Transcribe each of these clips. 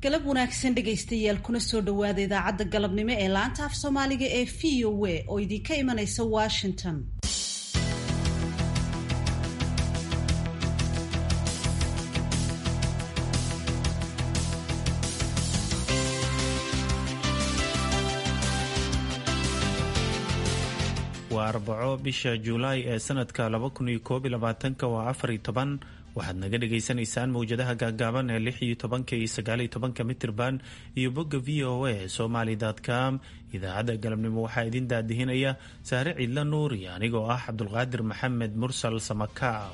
galab wanaagsan dhegaystayaal kuna soo dhowaada idaacadda galabnimo ee laanta af soomaaliga ee v o a oo idinka imanaysa washington waa arbaco bisha juulaay ee sanadka laba kun iyo koob iyo labaatanka waa afar iyo toban waxaad naga dhagaysanaysaan mawjadaha gaagaaban ee lix iyo tobanka iyo sagaal iyo tobanka mitirban iyo bogga v o a somaly com idaacadda galabnimo waxaa idin daadihinaya saare ciidla nuur iyo anigoo ah cabdulqaadir maxamed mursal samakaab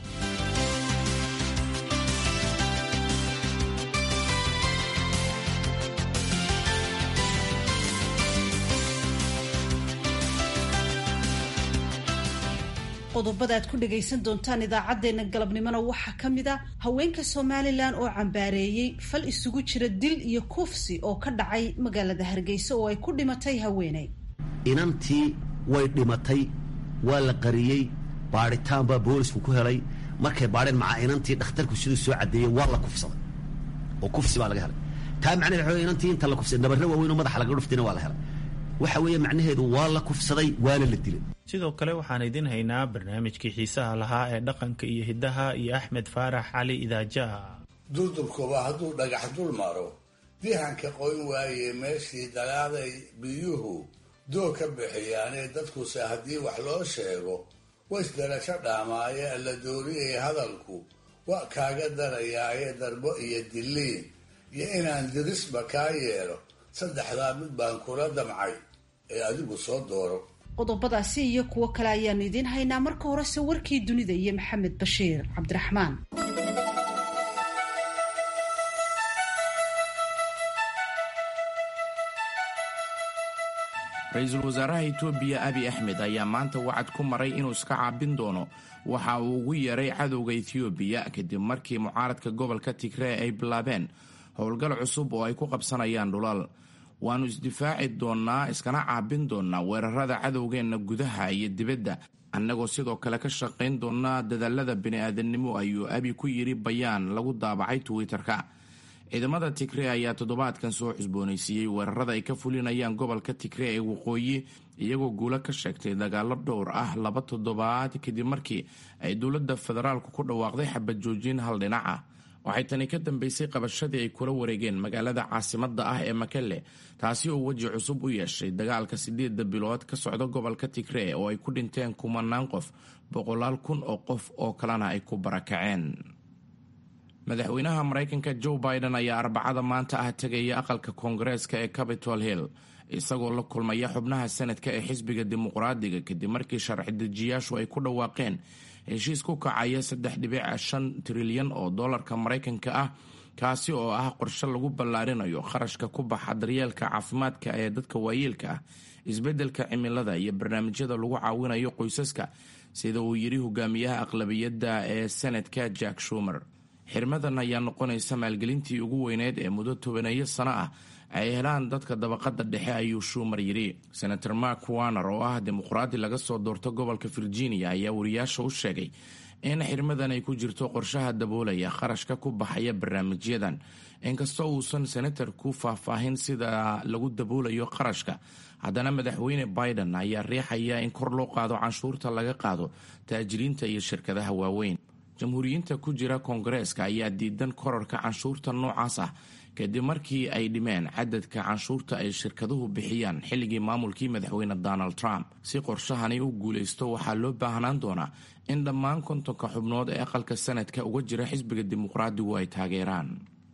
qodobada aad ku dhagaysan doontaan idaacadeena galabnimona waxaa ka mid a haweenka somalilan oo cambaareeyey fal isugu jira dil iyo kufsi oo ka dhacay magaalada hargeysa oo ay ku dhimatay haweeney inantii way dhimatay waa la qariyey baadhitaan baa boolisku ku helay markay baadheen macaa inantii dhakhtarku siduu soo cadeeyey waa la kufsaday oo kufsi baa laga helay taa macnaheed waxa wey inantii inta la kufsaday nabarre waaweyn oo madaxa laga dhuftayna waa la helay waxa weeye macnaheedu waa la kufsaday waana la dilay sidoo kale waxaan idin haynaa barnaamijkii xiisaha lahaa ee dhaqanka iyo hiddaha iyo axmed faarax cali idaajaha durdurkuba hadduu dhagax dul maro dihanka qoyn waaye meeshii dagaaday biyuhu doog ka bixiyaanee dadkuse haddii wax loo sheego waysdarasho dhaamaaye alla dooriyay hadalku waa kaaga darayaaye darbo iyo diliin iyo inaan dirisba kaa yeelo saddexdaa mid baan kula damcay ee adigu soo dooro qodobadaasi iyo kuwo kale ayaanu idiin haynaa marka horese warkii dunida iyo maxamed bashiir cabdiraxmaan ra-iisul wasaaraha etoobiya abi axmed ayaa maanta wacad ku maray inuu iska caabin doono waxa uu ugu yeeray cadowga etoobiya kadib markii mucaaradka gobolka tigree ay bilaabeen howlgal cusub oo ay ku qabsanayaan dhulal waannu isdifaaci doonnaa iskana caabin doonnaa weerarada cadowgeenna gudaha iyo dibadda annagoo sidoo kale ka shaqayn doonnaa dadaalada bini-aadamnimo ayuu abi ku yidhi bayaan lagu daabacay twitter-ka ciidamada tigree ayaa toddobaadkan soo cusboonaysiiyey weerarada ay ka fulinayaan gobolka tigree ee waqooyi iyagoo guulo ka sheegtay dagaalo dhowr ah laba toddobaad kadib markii ay dowladda federaalku ku dhawaaqday xabad joojin hal dhinac ah waxay tani ka dambeysay qabashadii ay kula wareegeen magaalada caasimadda ah ee makelle taasi oo weji cusub u yeeshay dagaalka sideedda bilood ka socda gobolka tigree oo ay ku dhinteen kumanaan qof boqolaal kun oo qof oo kalena ay ku barakaceen madaxweynaha maraykanka joe biden ayaa arbacada maanta ah tegaya aqalka koongareeska ee capitol hill isagoo la kulmaya xubnaha sanadka ee xisbiga dimuqraadiga kadib markii sharci dejiyaashu ay ku dhawaaqeen heshiis ku kacaya saddex dhibic shan trilyan oo dollarka maraykanka ah kaasi oo ah qorshe lagu ballaarinayo kharashka ku baxa daryeelka caafimaadka ee dadka waayeelka ah isbeddelka cimilada iyo barnaamijyada lagu caawinayo qoysaska sida uu yidhi hogaamiyaha aqlabiyadda ee senadka jack shumer xirmadan ayaa noqonaysa maalgelintii ugu weyneyd ee muddo tobaneeyo sano ah ay helaan dadka dabaqada dhexe ayuu shumer yidhi senator mark warner oo ah dimuqraadi laga soo doorto gobolka virginia ayaa wariyaasha u sheegay in xirmadan ay ku jirto qorshaha daboolaya kharashka ku baxaya barnaamijyadan inkastoo uusan senatarku faahfaahin sida lagu daboolayo qarashka haddana madaxweyne biden ayaa riixaya in kor loo qaado canshuurta laga qaado taajiriinta iyo shirkadaha waaweyn jamhuuriyiinta ku jira koongareeska ayaa diidan korarka canshuurta noocaas ah kadib markii ay dhimeen cadadka canshuurta ay shirkaduhu bixiyaan xilligii maamulkii madaxweyne donald trump si qorshahani u guulaysto waxaa loo baahnaan doonaa in dhammaan kontonka xubnood ee aqalka sanadka uga jira xisbiga dimuqraadigu ay taageeraan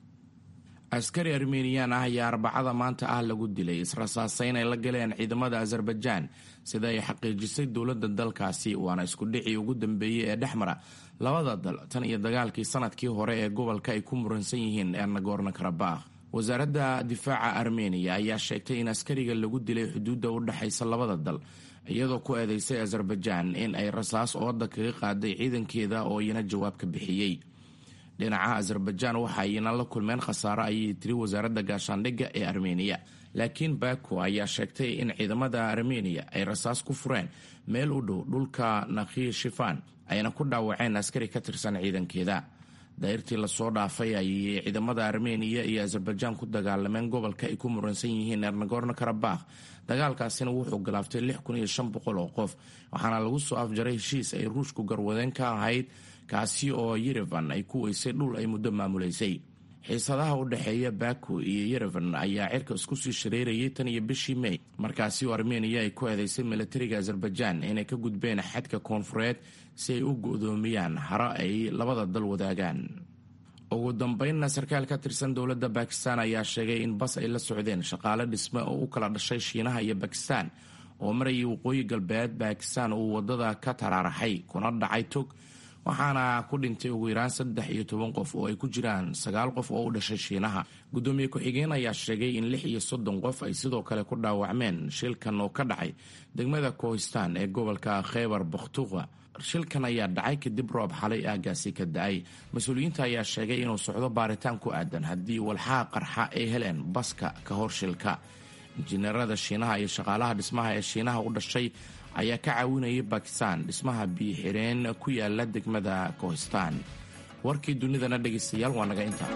askari armeniyan ah ayaa arbacada maanta ah lagu dilay israsaaseyn ay la galeen ciidamada azerbaijaan sida ay xaqiijisay dowladda dalkaasi waana iskudhicii ugu dambeeyey ee dhexmara labada dal tan iyo dagaalkii sanadkii hore ee gobolka ay ku muransan yihiin ee nagorno karabakh wasaaradda difaaca armeniya ayaa sheegtay in askariga lagu dilay xuduudda u dhexaysa labada dal iyadoo ku eedeysay azerbaijaan in ay rasaas ooda kaga qaaday ciidankeeda oo iyana jawaab ka bixiyey dhinaca azerbaijaan waxa ayna la kulmeen khasaaro ayay tiri wasaaradda gaashaandhigga ee armeniya laakiin baku ayaa sheegtay in ciidamada armeniya ay rasaas ku fureen meel u dhow dhulka nakhi shifan ayna ku dhaawaceen askari ka tirsan ciidankeeda dayrtii lasoo dhaafay ayay ciidamada armeniya iyo azerbaijan ku dagaalameen gobolka ay ku muransan yihiin nagorno karabakh dagaalkaasina wuxuu galaaftay lix kun iyo shan boqol oo qof waxaana lagu soo afjaray heshiis ay ruushku garwadeen ka ahayd kaasi oo yerevan ay ku weysay dhul ay muddo maamulaysay xiisadaha u dhexeeya baku iyo yerevan ayaa cirka isku sii shareerayay tan iyo bishii mey markaasi oo armeniya ay ku eedeysay milatariga azerbaijan inay ka gudbeen xadka koonfureed si ay u go-doomiyaan haro ay labada dal wadaagaan ugu dambeynna sarkaal ka tirsan dowladda bakistan ayaa sheegay in bas ay la socdeen shaqaale dhisme oo u kala dhashay shiinaha iyo bakistan oo marayay waqooyi galbeed bakistan uu wadada ka taraaraxay kuna dhacay tog waxaana ku dhintay ugu yaraan saddex iyo toban qof oo ay ku jiraan sagaal qof oo u dhashay shiinaha guddoomiye ku-xigeen ayaa sheegay in lix iyo soddon qof ay sidoo kale ku dhaawacmeen shilkan oo ka dhacay degmada kohistan ee gobolka kheybar bakhtuqa shilkan ayaa dhacay kadib roob xalay aagaasi ka da-ay mas-uuliyiinta ayaa sheegay inuu socdo baaritaan ku aadan haddii walxaha qarxa ay heleen baska ka hor shilka injineerada shiinaha iyo shaqaalaha dhismaha ee shiinaha u dhashay ayaa ka caawinayay bakistan dhismaha biyo-xireen ku yaala degmada kohistan warkii dunidana dhegaystayaal waa naga intaa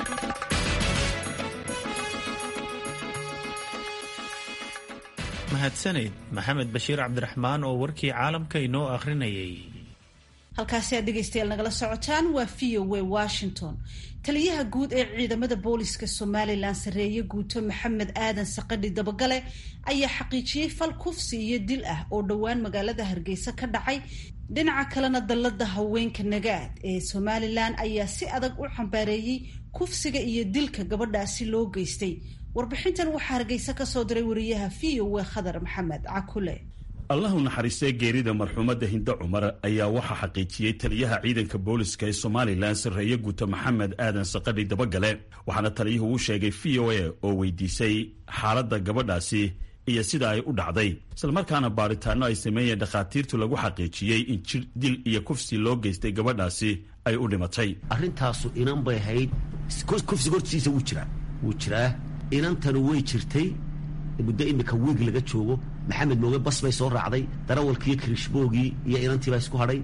mahadsaneyd maxamed bashiir cabdiraxmaan oo warkii caalamka inoo akhrinayay halkaasi aad dhegaystayaal nagala socotaan waa v o w washington taliyaha guud ee ciidamada booliska somalilan sarreeye guuto maxamed aadan saqadhi dabagale ayaa xaqiijiyey fal kufsi iyo dil ah oo dhowaan magaalada hargeysa ka dhacay dhinaca kalena dallada haweenka nagaad ee somalilan ayaa si adag u xambaareeyey kufsiga iyo dilka gabadhaasi loo geystay warbixintan waxaa hargeysa ka soo diray wariyaha v o w khadar maxamed cakule allahu naxariistee geerida marxuumadda hinde cumar ayaa waxaa xaqiijiyey taliyaha ciidanka booliska ee somalilan sarreeye guuto maxamed aadan saqadhi dabagale waxaana taliyuhu u sheegay v o a oo weydiisay xaaladda gabadhaasi iyo sida ay u dhacday islamarkaana baaritaanno ay sameeyeen dhakhaatiirtu lagu xaqiijiyey in jir dil iyo kufsi loo geystay gabadhaasi ay u dhimatay arrintaasu inan bay ahayd kufsiga hortiisa wuu jiraa wuu jiraa inantanu way jirtay muddo imika wiig laga joogo maxamed mooge bas bay soo raacday darawalkiiyo kirishboogii iyo inantii baa isku hadhay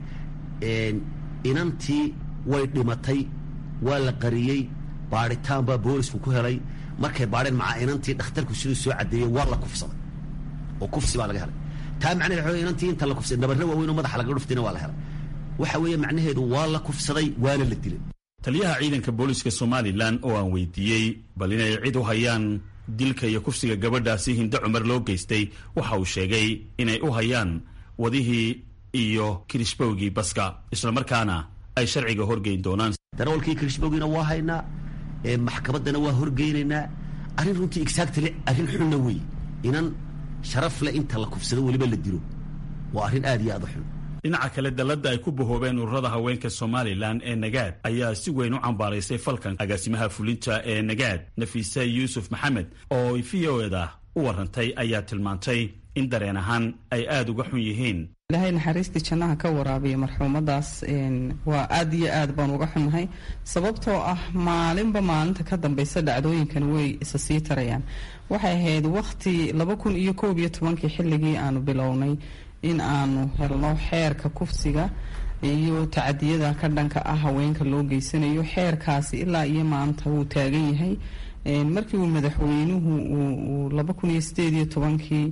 inantii way dhimatay waa la qariyey baadhitaan baa boolisku ku helay markay baadheen macaa inantii dhakhtarku siduu soo cadeeyey waa la kufsaday oo kufsi baa laga helay taa macnaheed waxa inantii inta la kufsaday nabarre waaweyn oo madaxa laga dhuftayna waa la helay waxa weeye macnaheedu waa la kufsaday waana la dilay taliyaha ciidanka booliska somalilan oo aan weydiiyey bal inay cid u hayaan dilka iyo kufsiga gabadhaasi hinde cumar loo geystay waxa uu sheegay inay u hayaan wadihii iyo kirishbowgii baska islamarkaana ay sharciga horgeyn doonaan darawalkii kirishbowgiina waa haynaa maxkamaddana waa horgeynaynaa arrin runtii exactly arrin xunna wey inan sharaf leh inta la kufsado weliba la dilo waa arrin aad iyo aad u xun dhinaca kale dalladda ay ku bahoobeen ururada haweenka somalilan ee nagaad ayaa si weyn u cambaaraysay falkan agaasimaha fulinta ee nagaad nafiise yuusuf maxamed oo v o eda u warantay ayaa tilmaantay in dareen ahaan ay aada uga xun yihiin ilaahay naxariistii jannaha ka waraabiya marxuumadaas waa aad iyo aad baan uga xunnahay sababtoo ah maalinba maalinta ka dambaysa dhacdooyinkan way isa sii tarayaan waxay ahayd wakhti laba kun iyo koob iyo tobankii xilligii aanu bilownay in aanu helno xeerka kufsiga iyo tacadiyada ka dhanka ah haweenka loo geysanayo xeerkaasi ilaa iyo maanta wuu taagan yahay markii uu madaxweynuhu uu laba kun iyo sideed iyo tobankii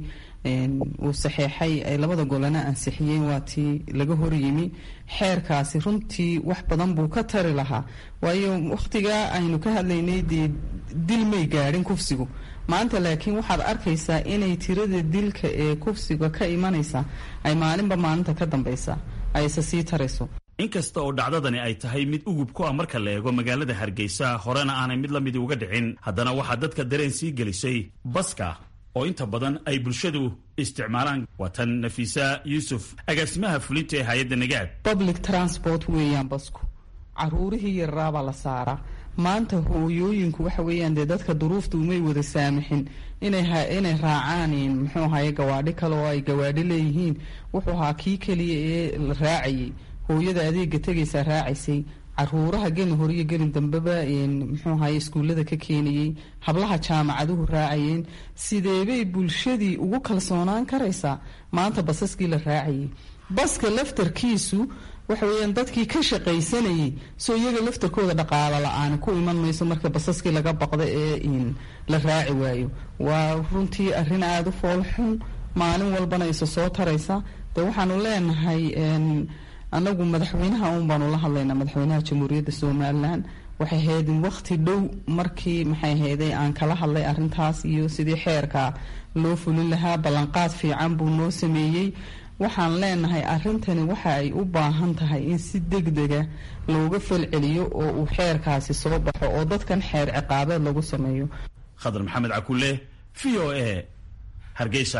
uu saxeexay ay labada golana ansixiyeen waa tii laga horyimi xeerkaasi runtii wax badan buu ka tari lahaa waayo wakhtigaa aynu ka hadlaynay dee dil may gaadhin kufsigu maanta laakiin waxaad arkaysaa inay tirada dilka ee kufsiga ka imanaysa ay maalinba maalinta ka dambaysa ay isa sii tarayso inkasta oo dhacdadani ay tahay mid ugub ku ah marka la eego magaalada hargeysa horena aanay mid la midi uga dhicin haddana waxaa dadka dareen sii gelisay baska oo inta badan ay bulshadu isticmaalaan waa tan nafiisa yuusuf agaasimaha fulinta ee hay-adda nagaad public transport weeyaan basku caruurihii yarraabaa la saaraa maanta hooyooyinku waxa weeyaan dee dadka duruufta umay wada saamixin inay inay raacaan muxuu ahaye gawaadhi kale oo ay gawaadhi leeyihiin wuxuu ahaa kii keliya ee la raacayay hooyada adeega tegaysaa raacaysay caruuraha gelin hore iyo gelin dambeba muxuu ahaye iskuullada ka keenayey hablaha jaamacaduhu raacayeen sideebay bulshadii ugu kalsoonaan karaysaa maanta basaskii la raacayay baska laftarkiisu waxa weeyaan dadkii ka shaqaysanayay soo iyaga laftarkooda dhaqaalo la-aan ku iman mayso marka basaskii laga baqda ee la raaci waayo waa runtii arrin aada u foolxun maalin walbana isa soo taraysa de waxaanu leenahay anagu madaxweynaha un baanu la hadlaynaa madaxweynaha jamhuuriyadda somalilan waxay ahayd waqti dhow markii maxay ahayday aan kala hadlay arintaas iyo sidii xeerka loo fulin lahaa ballanqaad fiican buu noo sameeyey waxaan leenahay arintani waxa ay u baahan tahay in si degdega looga falceliyo oo uu xeerkaasi soo baxo oo dadkan xeer ciqaabeed lagu sameeyo khadar maxamed cakule v o a hargeysa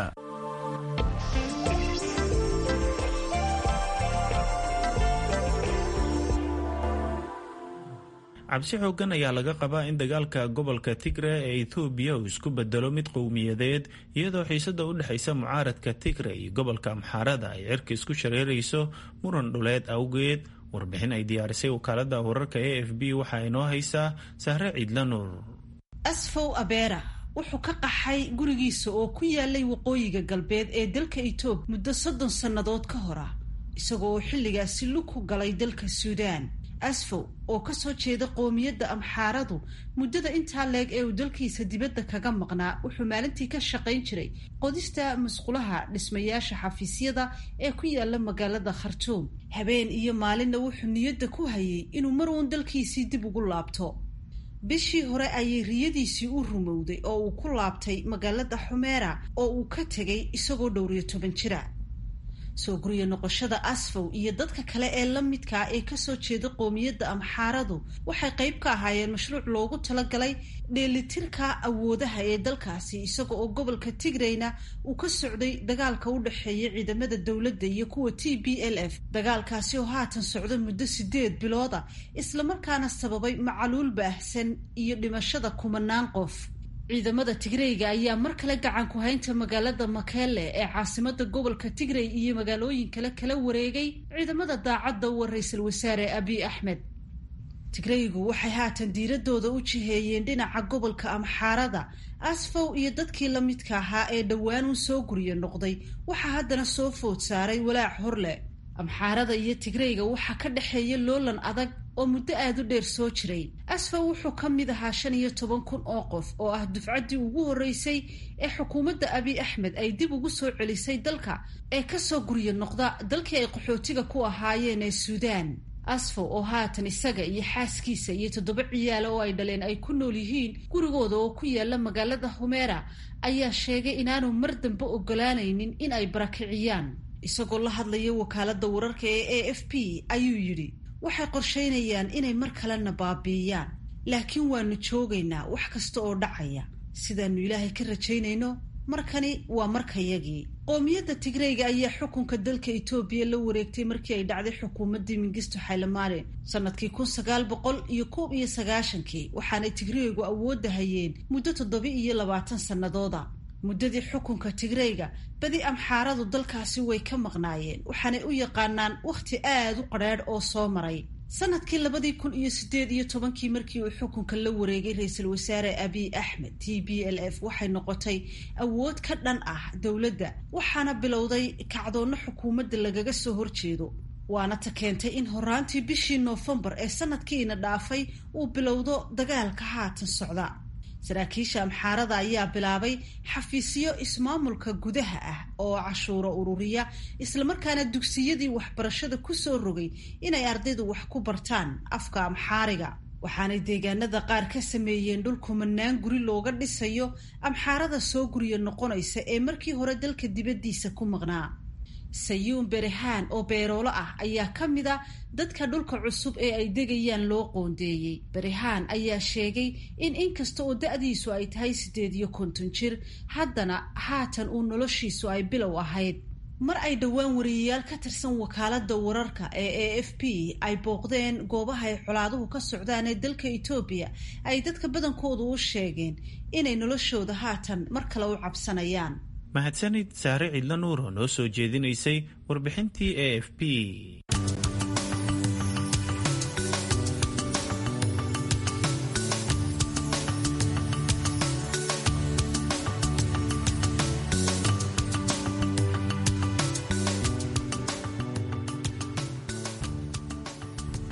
cabsi xoogan ayaa laga qabaa in dagaalka gobolka tigre ee ethoobiya uu isku bedelo mid qowmiyadeed iyadoo xiisada u dhexaysa mucaaradka tigre iyo gobolka amxaarada ay cirka isku shareerayso muran dhuleed awgeed warbixin ay diyaarisay wakaalada wararka a f b waxaa inoo haysaa sahre ciidla nuur asfow abeera wuxuu ka qaxay gurigiisa oo ku yaalay waqooyiga galbeed ee dalka etoobiya muddo soddon sannadood ka hor ah isagoo oo xilligaasi lug ku galay dalka suudaan asfow oo kasoo jeeda qoomiyadda amxaaradu muddada intaa leeg ee uu dalkiisa dibadda kaga maqnaa wuxuu maalintii ka shaqayn jiray qodista musqulaha dhismayaasha xafiisyada ee ku yaala magaalada khartuum habeen iyo maalinna wuxuu niyadda ku hayay inuu mar uun dalkiisii dib ugu laabto bishii hore ayay riyadiisii u rumowday oo uu ku laabtay magaalada xumeera oo uu ka tegay isagoo dhowriyo toban jira soo guriya noqoshada asfow iyo dadka kale ee la midkaa ee kasoo jeeda qoomiyadda amxaaradu waxay qayb ka ahaayeen mashruuc loogu talagalay dheelitirka awoodaha ee dalkaasi isaga oo gobolka tigrayna uu ka socday dagaalka u dhexeeya ciidamada dowladda iyo kuwa t b l f dagaalkaasi oo haatan socda muddo sideed bilooda islamarkaana sababay macaluul baahsan iyo dhimashada kumanaan qof ciidamada tigreyga ayaa mar kale gacan ku haynta magaalada makele ee caasimada gobolka tigrey iyo magaalooyin kale kala wareegay ciidamada daacadda uwa ra-iisul wasaare abiy axmed tigreygu waxay haatan diiradooda u jiheeyeen dhinaca gobolka amxaarada asfow iyo dadkii la midka ahaa ee dhowaan u soo guriya noqday waxaa haddana soo food saaray walaac horleh amxaarada iyo tigreyga waxaa ka dhexeeya loolan adag oo muddo aada u dheer soo jiray asfaw wuxuu ka mid ahaa shan iyo toban kun oo qof oo ah dufcaddii ugu horreysay ee xukuumadda abiy axmed ay dib ugu soo celisay dalka ee kasoo gurya noqda dalkii ay qaxootiga ku ahaayeen ee suudaan asfaw oo haatan isaga iyo xaaskiisa iyo toddoba ciyaala oo ay dhaleen ay ku nool yihiin gurigooda oo ku yaala magaalada humeera ayaa sheegay inaanu mar dambe ogolaanaynin in ay barakiciyaan isagoo la hadlaya wakaaladda wararka ee a f p ayuu yidhi waxay qorshaynayaan inay mar kalena baabiiyaan laakiin waanu joogaynaa wax kasta oo dhacaya sidaannu ilaahay ka rajaynayno markani waa markayagii qoomiyadda tigreyga ayaa xukunka dalka etoobiya la wareegtay markii ay dhacday xukuumaddii mingisto xaylemaarin sanadkii kun sagaal boqol iyo koob iyo sagaashankii waxaanay tigreygu awoodda hayeen muddo toddoba iyo labaatan sannadooda muddadii xukunka tigreyga badi amxaaradu dalkaasi way ka maqnaayeen waxaanay u yaqaanaan wakhti aada u qadrheedh oo soo maray sanadkii labadii kun iyo sideed iyo tobankii markii uu xukunka la wareegay ra-iisul wasaare abiy axmed t b l f waxay noqotay awood ka dhan ah dowladda waxaana bilowday kacdoonno xukuumadda lagaga soo horjeedo waana ta keentay in horaantii bishii noofembar ee sanadkiina dhaafay uu bilowdo dagaalka haatan socda saraakiisha amxaarada ayaa bilaabay xafiisyo ismaamulka gudaha ah oo cashuuro ururiya islamarkaana dugsiyadii waxbarashada kusoo rogay inay ardaydu wax ku bartaan afka amxaariga waxaanay deegaanada qaar ka sameeyeen dhul kumanaan guri looga dhisayo amxaarada soo guriya noqonaysa ee markii hore dalka dibaddiisa ku maqnaa sayuun berehaan oo beeroolo ah ayaa ka mid a dadka dhulka cusub ee ay degayaan loo qoondeeyey berehaan ayaa sheegay in inkasta oo da-diisu ay tahay siddeed iyo konton jir haddana haatan uu noloshiisu ay bilow ahayd mar ay dhowaan wariyayaal ka tirsan wakaaladda wararka ee a f p ay booqdeen goobaha ay colaaduhu ka socdaan ee dalka etoobiya ay dadka badankoodu u sheegeen inay noloshooda haatan mar kale u cabsanayaan mahadsanid saare cidla nuur oo noo soo jeedinaysay warbixintii a f p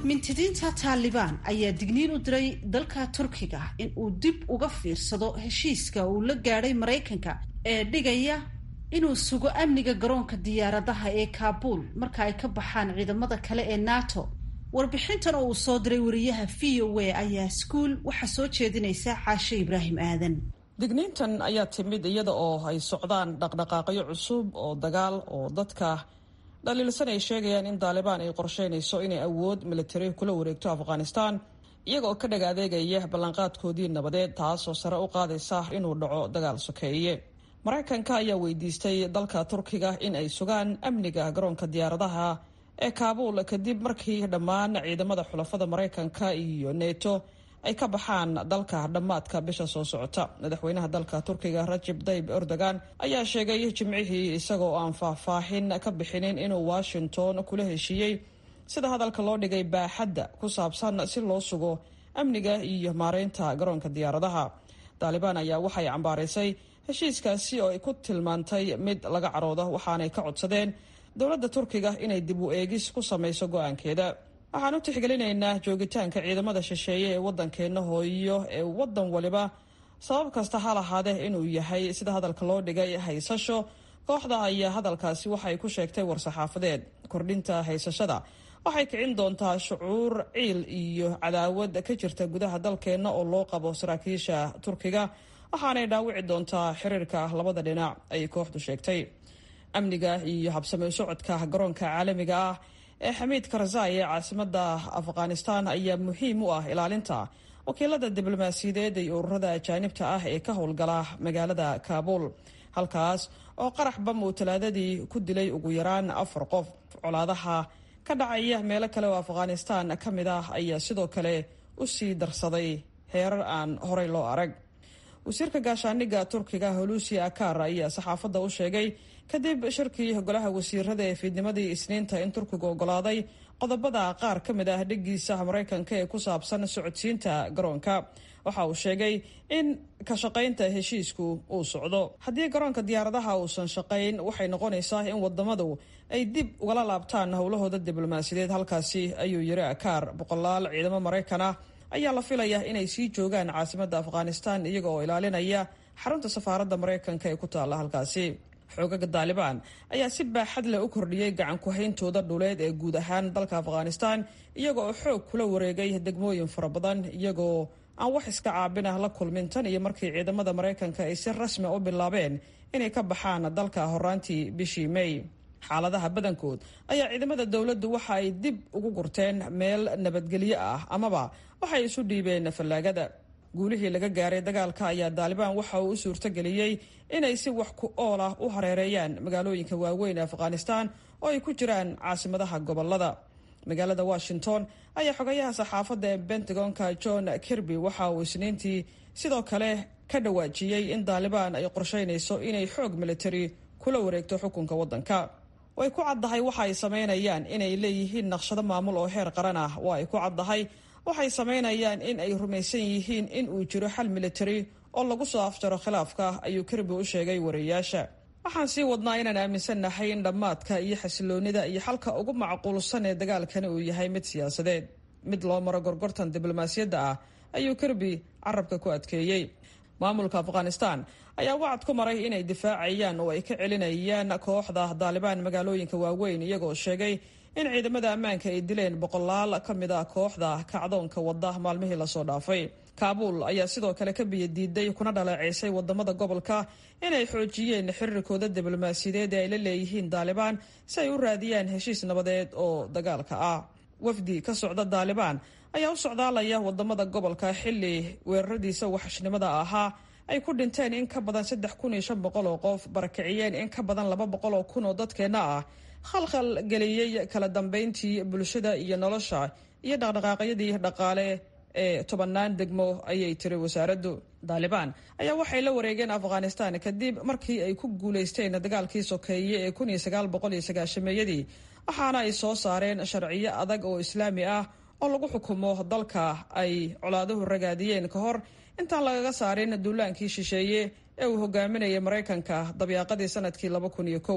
mintidiinta taalibaan ayaa digniin u diray dalka turkiga in uu dib uga fiirsado heshiiska uu la gaadhay maraykanka ee dhigaya inuu sugo amniga garoonka diyaaradaha ee kaabuul marka ay ka baxaan ciidamada kale ee nato warbixintan oo uu soo diray wariyaha v o a ayaa iskuul waxaa soo jeedinaysa caashe ibraahim aadan digniintan ayaa timid iyada oo ay socdaan dhaqdhaqaaqyo cusub oo dagaal oo dadka dhaliilsan ay sheegayaan in taalibaan ay qorsheynayso inay awood militari kula wareegto afghanistan iyaga oo ka dhag adeegaya ballanqaadkoodii nabadeed taasoo sare u qaadaysa inuu dhaco dagaal sokeeye maraykanka ayaa weydiistay dalka turkiga in ay sugaan amniga garoonka diyaaradaha ee kaabuul kadib markii dhammaan ciidamada xulafada maraykanka iyo neto ay ka baxaan dalka dhammaadka bisha soo socota madaxweynaha dalka turkiga rajib tayib erdogan ayaa sheegay jimcihii isagoo aan faahfaahin ka bixinin inuu washington kula heshiiyey sida hadalka loo dhigay baaxadda ku saabsan si loo sugo amniga iyo maareynta garoonka diyaaradaha taalibaan ayaa waxay cambaaraysay heshiiskaasi oo ay ku tilmaantay mid laga caroodo waxaanay ka codsadeen dowladda turkiga inay dib u eegis ku samayso go-aankeeda waxaan u tixgelinaynaa joogitaanka ciidamada shisheeye ee waddankeenna hooyo ee waddan waliba sabab kasta ha lahaadee inuu yahay sida hadalka loo dhigay haysasho kooxda ayaa hadalkaasi waxay ku sheegtay war-saxaafadeed kordhinta haysashada waxay kicin doontaa shucuur ciil iyo cadaawad ka jirta gudaha dalkeenna oo loo qabo saraakiisha turkiga waxaanay dhaawici doontaa xiriirka labada dhinac ayay kooxdu sheegtay amniga iyo habsame socodka garoonka caalamiga ah ee xamiid karzai ee caasimada afghanistan ayaa muhiim u ah ilaalinta wakiilada diblomaasiyadeed iyo ururada ajaanibta ah ee ka howlgala magaalada kaabuul halkaas oo qarax bam uu talaadadii ku dilay ugu yaraan afar qof colaadaha ka dhacaya meelo kale oo afghanistan ka mid ah ayaa sidoo kale u sii darsaday heerar aan horey loo arag wasiirka gaashaaniga turkiga holusi akar ayaa saxaafadda u sheegay kadib shirkii golaha wasiirada ee fiidnimadii isniinta in turkigu ogolaaday qodobada qaar ka mid ah dhigiisa maraykanka ee ku saabsan socodsiinta garoonka waxa uu sheegay in ka shaqaynta heshiisku uu socdo haddii garoonka diyaaradaha uusan shaqayn waxay noqonaysaa in wadamadu ay dib ugala laabtaan howlahooda diblomaasiyadeed halkaasi ayuu yiri akaar boqolaal ciidamo maraykan ah ayaa la filayaa inay sii joogaan caasimadda afghanistan iyaga oo ilaalinaya xarunta safaaradda maraykanka ee ku taalla halkaasi xoogaga taalibaan ayaa si baaxad leh u kordhiyey gacan ku-hayntooda dhuleed ee guud ahaan dalka afghanistan iyaga oo xoog kula wareegay degmooyin fara badan iyagoo aan wax iska caabin ah la kulmin tan iyo markii ciidamada maraykanka ay si rasmi u bilaabeen inay ka baxaan dalka horaantii bishii may xaaladaha badankood ayaa ciidamada dowladdu waxa ay dib ugu gurteen meel nabadgelyo ah amaba waxay isu dhiibeen fallaagada guulihii laga gaaray dagaalka ayaa taalibaan waxa uu u suurtogeliyey inay si wax ku ool ah u hareereeyaan magaalooyinka waaweyn ee afghanistan oo ay ku jiraan caasimadaha gobolada magaalada washington ayaa xogayaha saxaafadda ee bentagonka john kirby waxa uu isniintii sidoo kale ka dhawaajiyey in taalibaan ay qorsheynayso inay xoog militari kula wareegto xukunka waddanka way ku caddahay waxa ay samaynayaan inay leeyihiin naqshado maamul oo heer qaran ah waa ay ku caddahay waxay samaynayaan in ay rumaysan yihiin in uu jiro xal militari oo lagu soo afjaro khilaafka ayuu kirby u sheegay wariyayaasha waxaan sii wadnaa inaan aaminsannahay in dhammaadka iyo xasiloonida iyo xalka ugu macquulsan ee dagaalkani uu yahay mid siyaasadeed mid loo maro gorgortan diblomaasiyadda ah ayuu kirby carabka ku adkeeyey maamulka afghanistan ayaa wacad ku maray inay difaacayaan oo ay ka celinayaan kooxda taalibaan magaalooyinka waaweyn iyagoo sheegay in ciidamada ammaanka ay dileen boqolaal ka mid a kooxda kacdoonka wadda maalmihii lasoo dhaafay kaabuul ayaa sidoo kale ka biyadiiday kuna dhaleeceysay wadamada gobolka inay xoojiyeen xiriirkooda diblomaasiyadeed ee ay la leeyihiin taalibaan si ay u raadiyaan heshiis nabadeed oo dagaalka ah wafdi ka socda taalibaan ayaa u socdaalaya wadamada gobolka xili weeraradiisa waxashnimada ahaa ay ku dhinteen in ka badan saddex kun iyo shan boqol oo qof barakiciyeen in ka badan laba boqol oo kun oo dadkeenna ah khalkhal geliyey kala dambeyntii bulshada iyo nolosha iyo dhaqdhaqaaqyadii dhaqaale ee tobanaan degmo ayay tiri wasaaraddu taalibaan ayaa waxay la wareegeen afghanistan kadib markii ay ku guulaysteen dagaalkii sokeeye ee kun iyo sagaal boqol iyo sagaashameeyadii waxaana ay soo saareen sharciyo adag oo islaami ah oo lagu xukumo dalka ay colaaduhu ragaadiyeen ka hor intaan lagaga saarin duulaankii shisheeye ee uu hogaaminayay maraykanka dabyaaqadii sanadkii laba kun iyo kow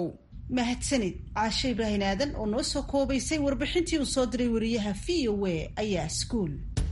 mahadsanid caashe ibraahin aadan oo noo soo koobaysay warbixintii uu soo diray wariyaha v o a ayaa iskuul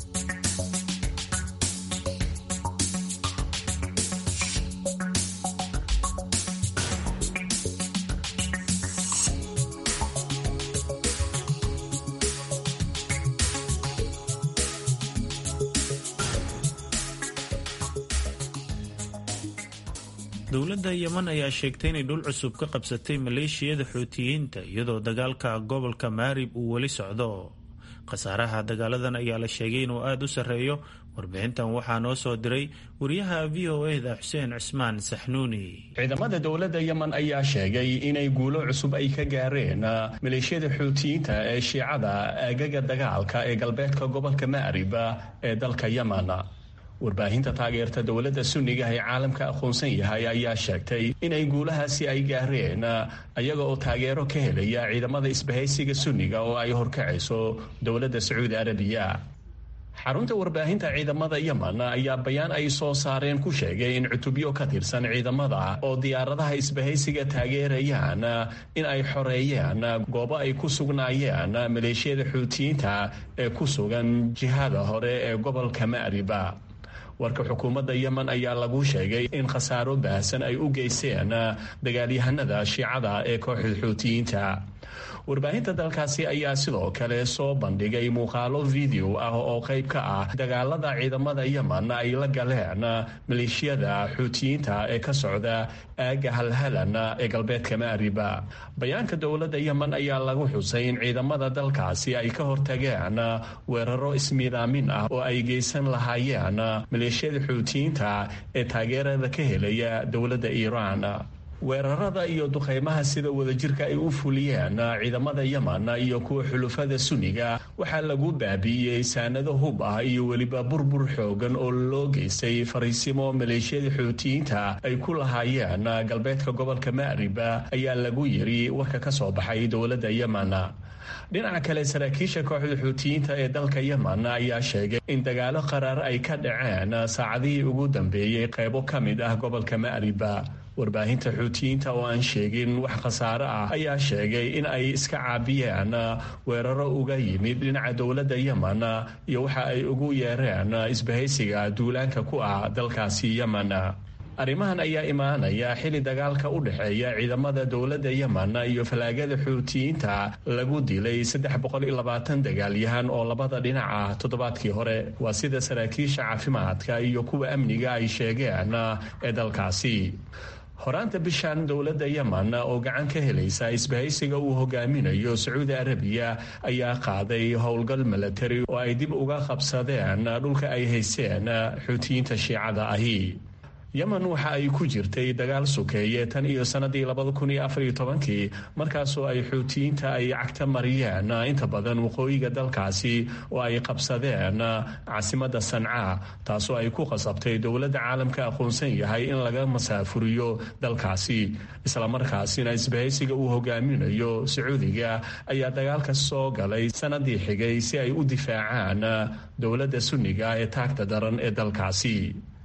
dowladda yeman ayaa sheegtay inay dhul cusub ka qabsatay maleeshiyada xuutiyiinta iyadoo dagaalka gobolka maarib uu weli socdo khasaaraha dagaaladan ayaa la sheegay inuu aada u sarreeyo warbixintan waxaa noo soo diray wariyaha v o eda xuseen cismaan saxnuuni ciidamada dowladda yemen ayaa sheegay inay guulo cusub ay ka gaareen maleeshiyada xuutiyiinta ee shiicada aagaga dagaalka ee galbeedka gobolka maarib ee dalka yemen warbaahinta taageerta dowladda sunniga ee caalamka aqoonsan yahay ayaa sheegtay inay guulahaasi ay gaareen ayaga oo taageero ka helaya ciidamada isbahaysiga sunniga oo ay horkacayso dowladda sacuudi arabiya xarunta warbaahinta ciidamada yemen ayaa bayaan ay soo saareen ku sheegay in cutubyo ka tirsan ciidamada oo diyaaradaha isbahaysiga taageerayaan in ay xoreeyeen goobo ay ku sugnaayeen maleeshiyada xuutiyiinta ee ku sugan jihada hore ee gobolka ma'riba warka xukuumadda yemen ayaa lagu sheegay in khasaaro baahsan ay u geysteen dagaalyahanada shiicada ee kooxda xuutiyiinta warbaahinta dalkaasi ayaa sidoo kale soo bandhigay muuqaalo video ah oo qayb ka ah dagaalada ciidamada yemen ay la galeen maleeshiyada xuutiyiinta ee ka socda aaga halhalan ee galbeedka maariba bayaanka dowladda yemen ayaa lagu xusay in ciidamada dalkaasi ay ka hortageen weeraro ismiidaamin ah oo ay geysan lahaayeen maleeshiyada xuutiyiinta ee taageerada ka helaya dowladda iiraan weerarada iyo duqeymaha sida wadajirka ay u fuliyeen ciidamada yemen iyo kuwa xulufada sunniga waxaa lagu baabi'iyey saanado hub ah iyo weliba burbur xoogan oo loo geystay fariisimo maleeshiyada xuutiyiinta ay ku lahaayeen galbeedka gobolka ma'riba ayaa lagu yiri warka ka soo baxay dowladda yemen dhinaca kale saraakiisha kooxda xuutiyiinta ee dalka yemen ayaa sheegay in dagaalo qaraar ay ka dhaceen saacadihii ugu dambeeyey qaybo ka mid ah gobolka ma'riba warbaahinta xuutiyiinta oo aan sheegin wax khasaare ah ayaa sheegay in ay iska caabiyeen weeraro uga yimid dhinaca dowladda yemen iyo waxa ay ugu yeereen isbahaysiga duulaanka ku ah dalkaasi yemen arrimahan ayaa imaanaya xili dagaalka u dhexeeya ciidamada dowladda yemen iyo falaagada xuutiyiinta lagu dilay saddex boqol iyo labaatan dagaalyahan oo labada dhinaca toddobaadkii hore waa sida saraakiisha caafimaadka iyo kuwa amniga ay sheegeen ee dalkaasi horaanta bishan dowladda yemen oo gacan ka helaysa isbahaysiga uu hogaaminayo sacuudi arabiya ayaa qaaday howlgal milatari oo ay dib uga qabsadeen dhulka ay haysteen xuutiyiinta shiicada ahi yemen waxa ay ku jirtay dagaal sukeeye tan iyo sanadii labada kun iyo afar iyo tobankii markaasoo ay xuutiyiinta ay cagta mariyeen inta badan waqooyiga dalkaasi oo ay qabsadeen caasimadda sanca taasoo ay ku qasabtay dowladda caalamka aqoonsan yahay in laga masaafuriyo dalkaasi islamarkaasina isbahaysiga uu hogaaminayo sacuudiga ayaa dagaalka soo galay sanadii xigay si ay u difaacaan dowladda sunniga ee taagta daran ee dalkaasi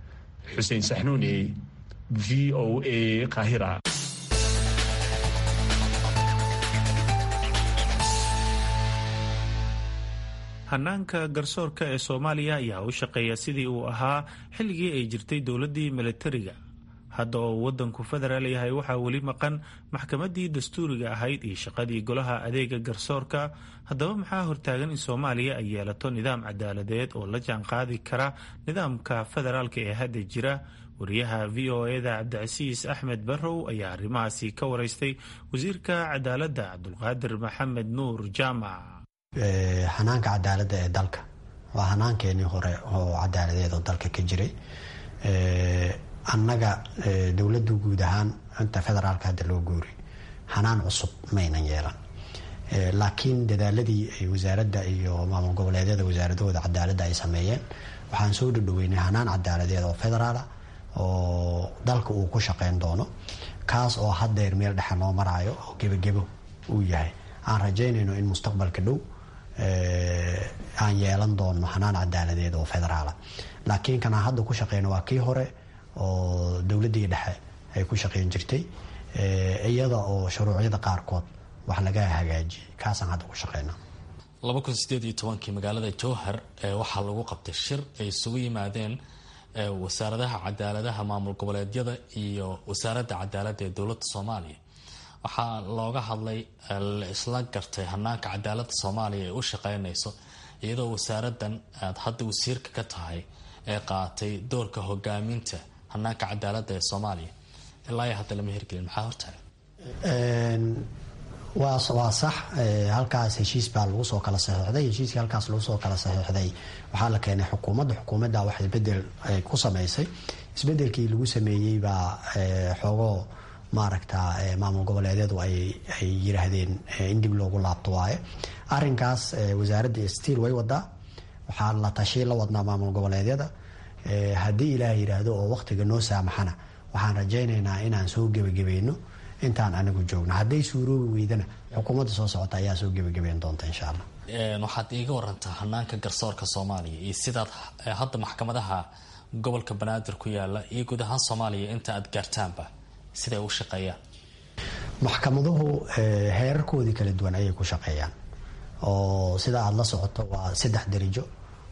xuseen saxnuuni v o a qahira hanaanka garsoorka ee soomaaliya ayaa u shaqeeya sidii uu ahaa xilligii ay jirtay dowladdii milatariga hadda oo waddanku federaal yahay waxaa weli maqan maxkamaddii dastuuriga ahayd iyo shaqadii golaha adeega garsoorka haddaba maxaa hortaagan in soomaaliya ay yeelato nidaam cadaaladeed oo la jaanqaadi kara nidaamka federaalka ee hadda jira wariyaha v o eda cabdicasiis axmed barrow ayaa arrimahaasi ka waraystay wasiirka cadaaladda cabdulqaadir maxamed nuur jaamac hanaanka cadaaladda ee dalka waa hanaankeenii hore oo cadaaladeed oo dalka ka jiray annaga dowladdu guud ahaan inta federaalka hadda loo guuri hanaan cusub maynan yeelan laakiin dadaaladii ay wasaaradda iyo maamul goboleedyada wasaaradahooda cadaaladda ay sameeyeen waxaan soo dhadhoweynay hanaan cadaaladeed oo federaala oo dalka uu ku shaqeyn doono kaas oo haddeer meel dhexe noo maraayo oo gebagebo uu yahay aan rajaynayno in mustaqbalka dhow aan yeelan doono hanaan cadaaladeed oo federaala laakiin kanaan hadda ku shaqeyno waa kii hore oo dowladdii dhexe ay ku shaqeyn jirtay iyada oo shuruucyada qaarkood wax laga hagaajiyay kaasaan hadda ku shaqeyna laba kun sideed iyo tobankii magaalada jowhar waxaa lagu qabtay shir ay isugu yimaadeen wasaaradaha cadaaladaha maamul goboleedyada iyo wasaaradda cadaaladda ee dowladda soomaaliya waxaa looga hadlay la isla gartay hanaanka cadaaladda soomaaliya ee u shaqeynayso iyadoo wasaaradan aad hadda wasiirka ka tahay ee qaatay doorka hogaaminta hanaanka cadaaladda ee soomaaliya ilaa hadda lama hirgelin maxaa hortaagan waa sax halkaas heshiis baa lagu soo kala saxiixday heshiiskii halkaas lagu soo kala saxiixday waxaa la keenay xukuumadda xukuumadda wax isbedel ku samaysay isbedelkii lagu sameeyey baa xoogoo maaragta maamul goboleedyadu ay yiraahdeen in dib loogu laabto waaye arinkaas wasaaradda stiil way wadaa waxaa la tashi la wadnaa maamul goboleedyada haddii ilaah yiraahdo oo waqtiga noo saamaxana waxaan rajaynaynaa inaan soo gebagabayno intaan anigu joogno hadday suuroobi weydana xukuumadda soo socota ayaa soo gebagabeyn doonta insha allah waxaad iiga warantaa hanaanka garsoorka soomaaliya iyo sidaad hadda maxkamadaha gobolka banaadir ku yaala iyo guud ahaan soomaaliya inta aad gaartaanba siday u shaqeeyaan maxkamaduhu heerarkoodii kala duwan ayay ku shaqeeyaan oo sida aada la socoto waa saddex darijo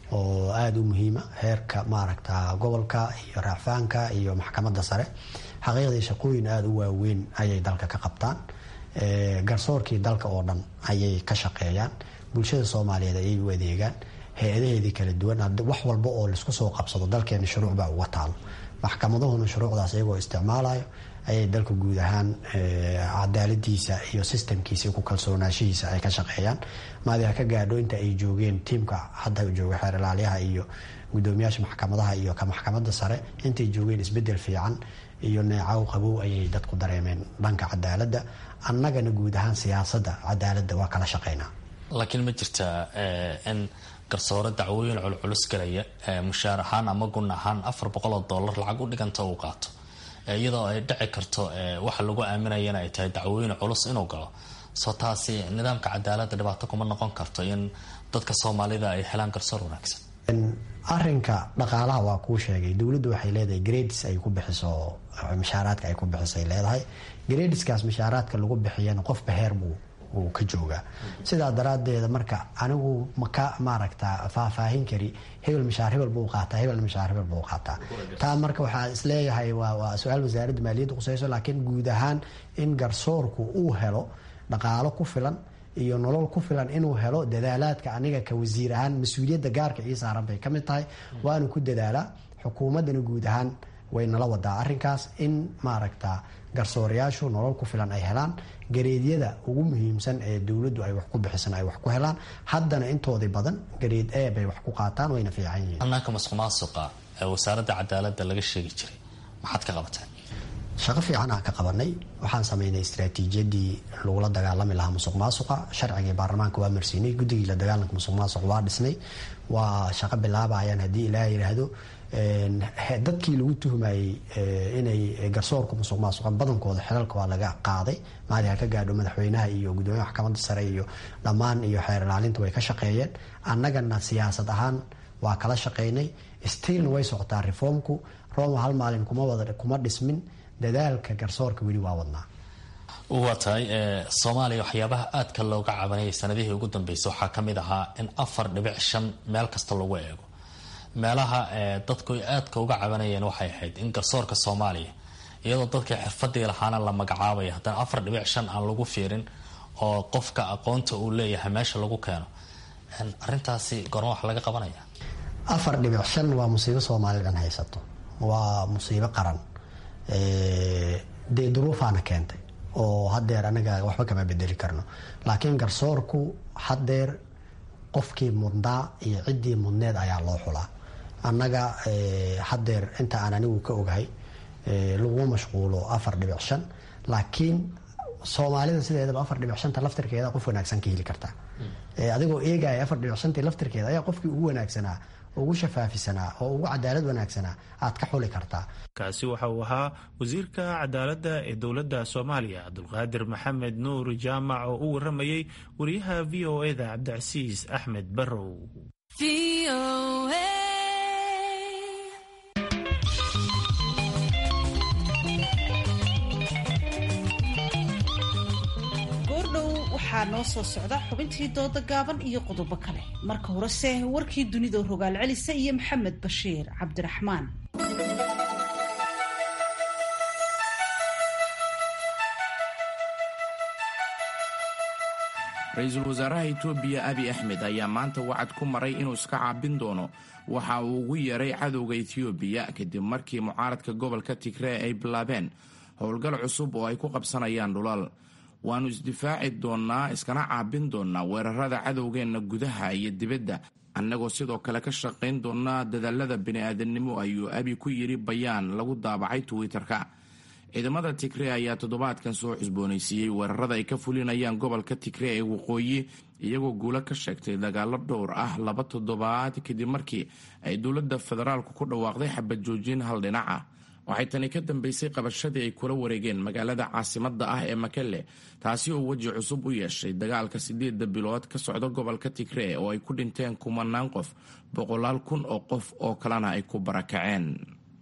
oo aada u muhiima heerka maaragta gobolka iyo raacfaanka iyo maxkamadda sare xaqiiqdii shaqooyin aada u waaweyn ayay dalka ka qabtaan garsoorkii dalka oo dhan ayay ka shaqeeyaan bulshada soomaaliyeed ayay u adeegaan hay-adaheedii kala duwan wax walba oo laisku soo qabsado dalkeena shuruuc baa uga taalo maxkamaduhuna shuruucdaas iyagoo isticmaalayo ayay dalka guud ahaan cadaaladiisa iyo sistamkiisa ku kalsoonaashihiisa ay ka shaqeeyaan maadiha ka gaadho inta ay joogeen tiimka hadda jooga xeer ilaaliyaha iyo gudoomiyaasha maxkamadaha iyo ka maxkamadda sare intay joogeen isbedel fiican iyo neecaw qabow ayay dadku dareemeen dhanka cadaaladda annagana guud ahaan siyaasadda cadaaladda waa kala shaqeynaa laakiin ma jirtaa in garsoore dacwooyin culculus galaya mushaar ahaan ama gun ahaan afar boqol oo dollar lacag u dhiganta uu qaato iyadoo ay dhici karto waxa lagu aaminayana ay tahay dacwooyin culus inuu galo soo taasi nidaamka cadaaladda dhibaato kuma noqon karto in dadka soomaalida ay helaan garsoor wanaagsan arinka dhaqaalaha waa kuu sheegay dowladdu waxay leedahay grades ay ku bixiso mashaaraadka ay ku bixisay leedahay gradeskaas mashaaraadka lagu bixiyana qofba heer buu uu ka joogaa sidaa daraadeeda marka anigu maka maaragta faahfaahin kari hebel mashaar hebel buu qaataa hebel mashaar hebel buu qaataa taa marka waxaa isleeyahay waa su-aal wasaaradda maaliyadda qusayso laakiin guud ahaan in garsoorku uu helo dhaqaalo ku filan iyo nolol ku filan inuu helo dadaalaadka aniga ka wasiir ahaan mas-uuliyadda gaarka ii saaran bay ka mid tahay waanu ku dadaalaa xukuumaddana guud ahaan way nala wadaa arrinkaas in maaragta garsoorayaashu nolol ku filan ay helaan gareedyada ugu muhiimsan ee dowladdu ay wax ku bixisan ay wax ku helaan haddana intoodii badan gareed e bay wax ku qaataan wayna fiican yihiin hanaanka masuq maasuqa ee wasaaradda cadaaladda laga sheegi jiray maxaad ka qabateen shaqo fiican aan ka qabanay waxaan sameynay istraatiijiyadii lagula dagaalami lahaa musuq maasuqa sharcigii baarlamaanka waa marsiinay guddigii la dagaalanka musuq maasuq waa dhisnay waa shaqo bilaabayaan haddii ilaah yidhaahdo dadkii lagu tuhmayey inay garsoorka musuq maasuqa badankooda xilalka waa laga qaaday maadi ha ka gaadho madaxweynaha iyo gudoomiyaha maxkamadda sare iyo dhammaan iyo xeer ilaalinta way ka shaqeeyeen annagana siyaasad ahaan waa kala shaqeynay stiilna way socotaa reformku roma hal maalin kuma dhismin dadaalka garsoorka weli waa wadnaa waa tahay soomaaliya waxyaabaha aadka looga cabanayay sanadihii ugu dambeysay waxaa ka mid ahaa in afar dhibic shan meel kasta lagu eego meelaha dadku ay aadka uga cabanayeen waxay ahayd in garsoorka soomaaliya iyadoo dadkii xirfadii lahaana la magacaabaya haddana afar dhibic shan aan lagu fiirin oo qofka aqoonta uu leeyahay meesha lagu keeno arintaasi gorma wax laga qabanaya afar dhibic shan waa musiibo soomaali dhan haysato waa musiibo qaran dee duruufaana keentay oo hadeer anaga waxba kama bedeli karno laakiin garsoorku hadeer qofkii mudnaa iyo ciddii mudneed ayaa loo xulaa annaga hadeer inta aan anigu ka ogahay laguma mashquulo afar dhibic shan laakiin soomaalida sideedaba afar dhibic shanta laftirkeeda qof wanaagsan ka heli kartaa adigoo eegaya afar dhibic shantii laftirkeeda ayaa qofkii ugu wanaagsanaa ugu shafaafisanaa oo ugu cadaalad wanaagsanaa aad ka xuli kartaa kaasi waxa uu ahaa wasiirka cadaaladda ee dowladda soomaaliya cabdulqaadir maxamed nuur jaamac oo u waramayey wariyaha v o eda cabdicasiis axmed barrow waxaa noo soo socda xubintii dooda gaaban iyo qodobo kale marka horese warkii dunida rogaal celisa iyo maxamed bashiir cabdiraxmaan ra-iisul wasaaraha etoobiya abi axmed ayaa maanta wacad ku maray inuu iska caabin doono waxa uu ugu yeeray cadowga etoobiya kadib markii mucaaradka gobolka tigree ay bilaabeen howlgal cusub oo ay ku qabsanayaan dhulal waannu isdifaaci doonnaa iskana caabin doonnaa weerarada cadowgeenna gudaha iyo dibadda annagoo sidoo kale ka shaqayn doonnaa dadaalada bini'aadamnimo ayuu abi ku yidhi bayaan lagu daabacay twitter-ka ciidamada tigree ayaa toddobaadkan soo cusboonaysiiyey weerarada ay ka fulinayaan gobolka tigree ee waqooyi iyagoo guulo ka sheegtay dagaalo dhowr ah laba toddobaad kadib markii ay dowladda federaalku ku dhawaaqday xabad joojin hal dhinac ah waxay tani ka dambeysay qabashadii ay kula wareegeen magaalada caasimadda ah ee makelle taasi oo weji cusub u yeeshay dagaalka sideedda bilood ka socda gobolka tigree oo ay ku dhinteen kumanaan qof boqolaal kun oo qof oo kalena ay ku barakaceen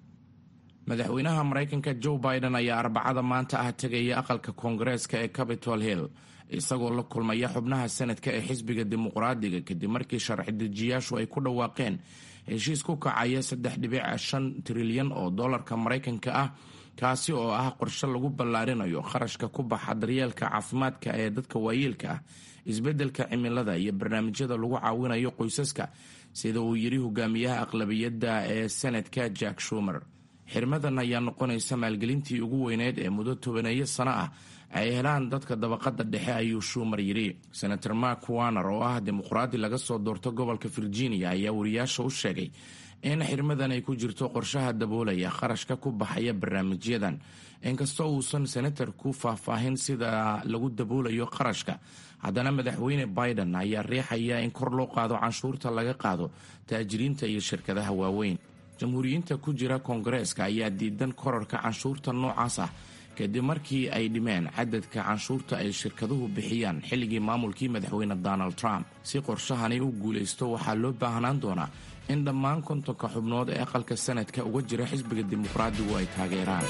madaxweynaha maraykanka joe biden ayaa arbacada maanta ah tegaya aqalka koongareeska ee capitol hill isagoo la kulmaya xubnaha sanadka ee xisbiga dimuqraadiga kadib markii sharci dejiyaashu ay ku dhawaaqeen heshiis ku kacaya saddex dhibic shan trilyan oo dollarka maraykanka ah kaasi oo ah qorshe lagu ballaarinayo kharashka ku baxa daryeelka caafimaadka ee dadka waayeelka ah isbeddelka cimilada iyo barnaamijyada lagu caawinayo qoysaska sida uu yidhi hogaamiyaha aqlabiyadda ee sanadka jack shumer xirmadan ayaa noqonaysa maalgelintii ugu weyneyd ee muddo tobaneeyo sano ah ay helaan dadka dabaqada dhexe ayuu shuumar yidhi senator mark warner oo ah dimuqraadi laga soo doorto gobolka virginia ayaa wariyaasha u sheegay in xirmadan ay ku jirto qorshaha daboolaya kharashka ku baxaya barnaamijyadan inkastoo uusan senatarku faahfaahin sida lagu daboolayo kharashka haddana madaxweyne biden ayaa riixaya in kor loo qaado canshuurta laga qaado taajiriinta iyo shirkadaha waaweyn jamhuuriyiinta ku jira koongareeska ayaa diidan korarka canshuurta noocaas ah kadib markii ay dhimeen cadadka canshuurta ay shirkaduhu bixiyaan xilligii maamulkii madaxweyne donald trump si qorshahani u guulaysto waxaa loo baahnaan doonaa in dhammaan kontonka xubnood ee aqalka sanadka uga jira xisbiga dimuqraadigu ay taageeraan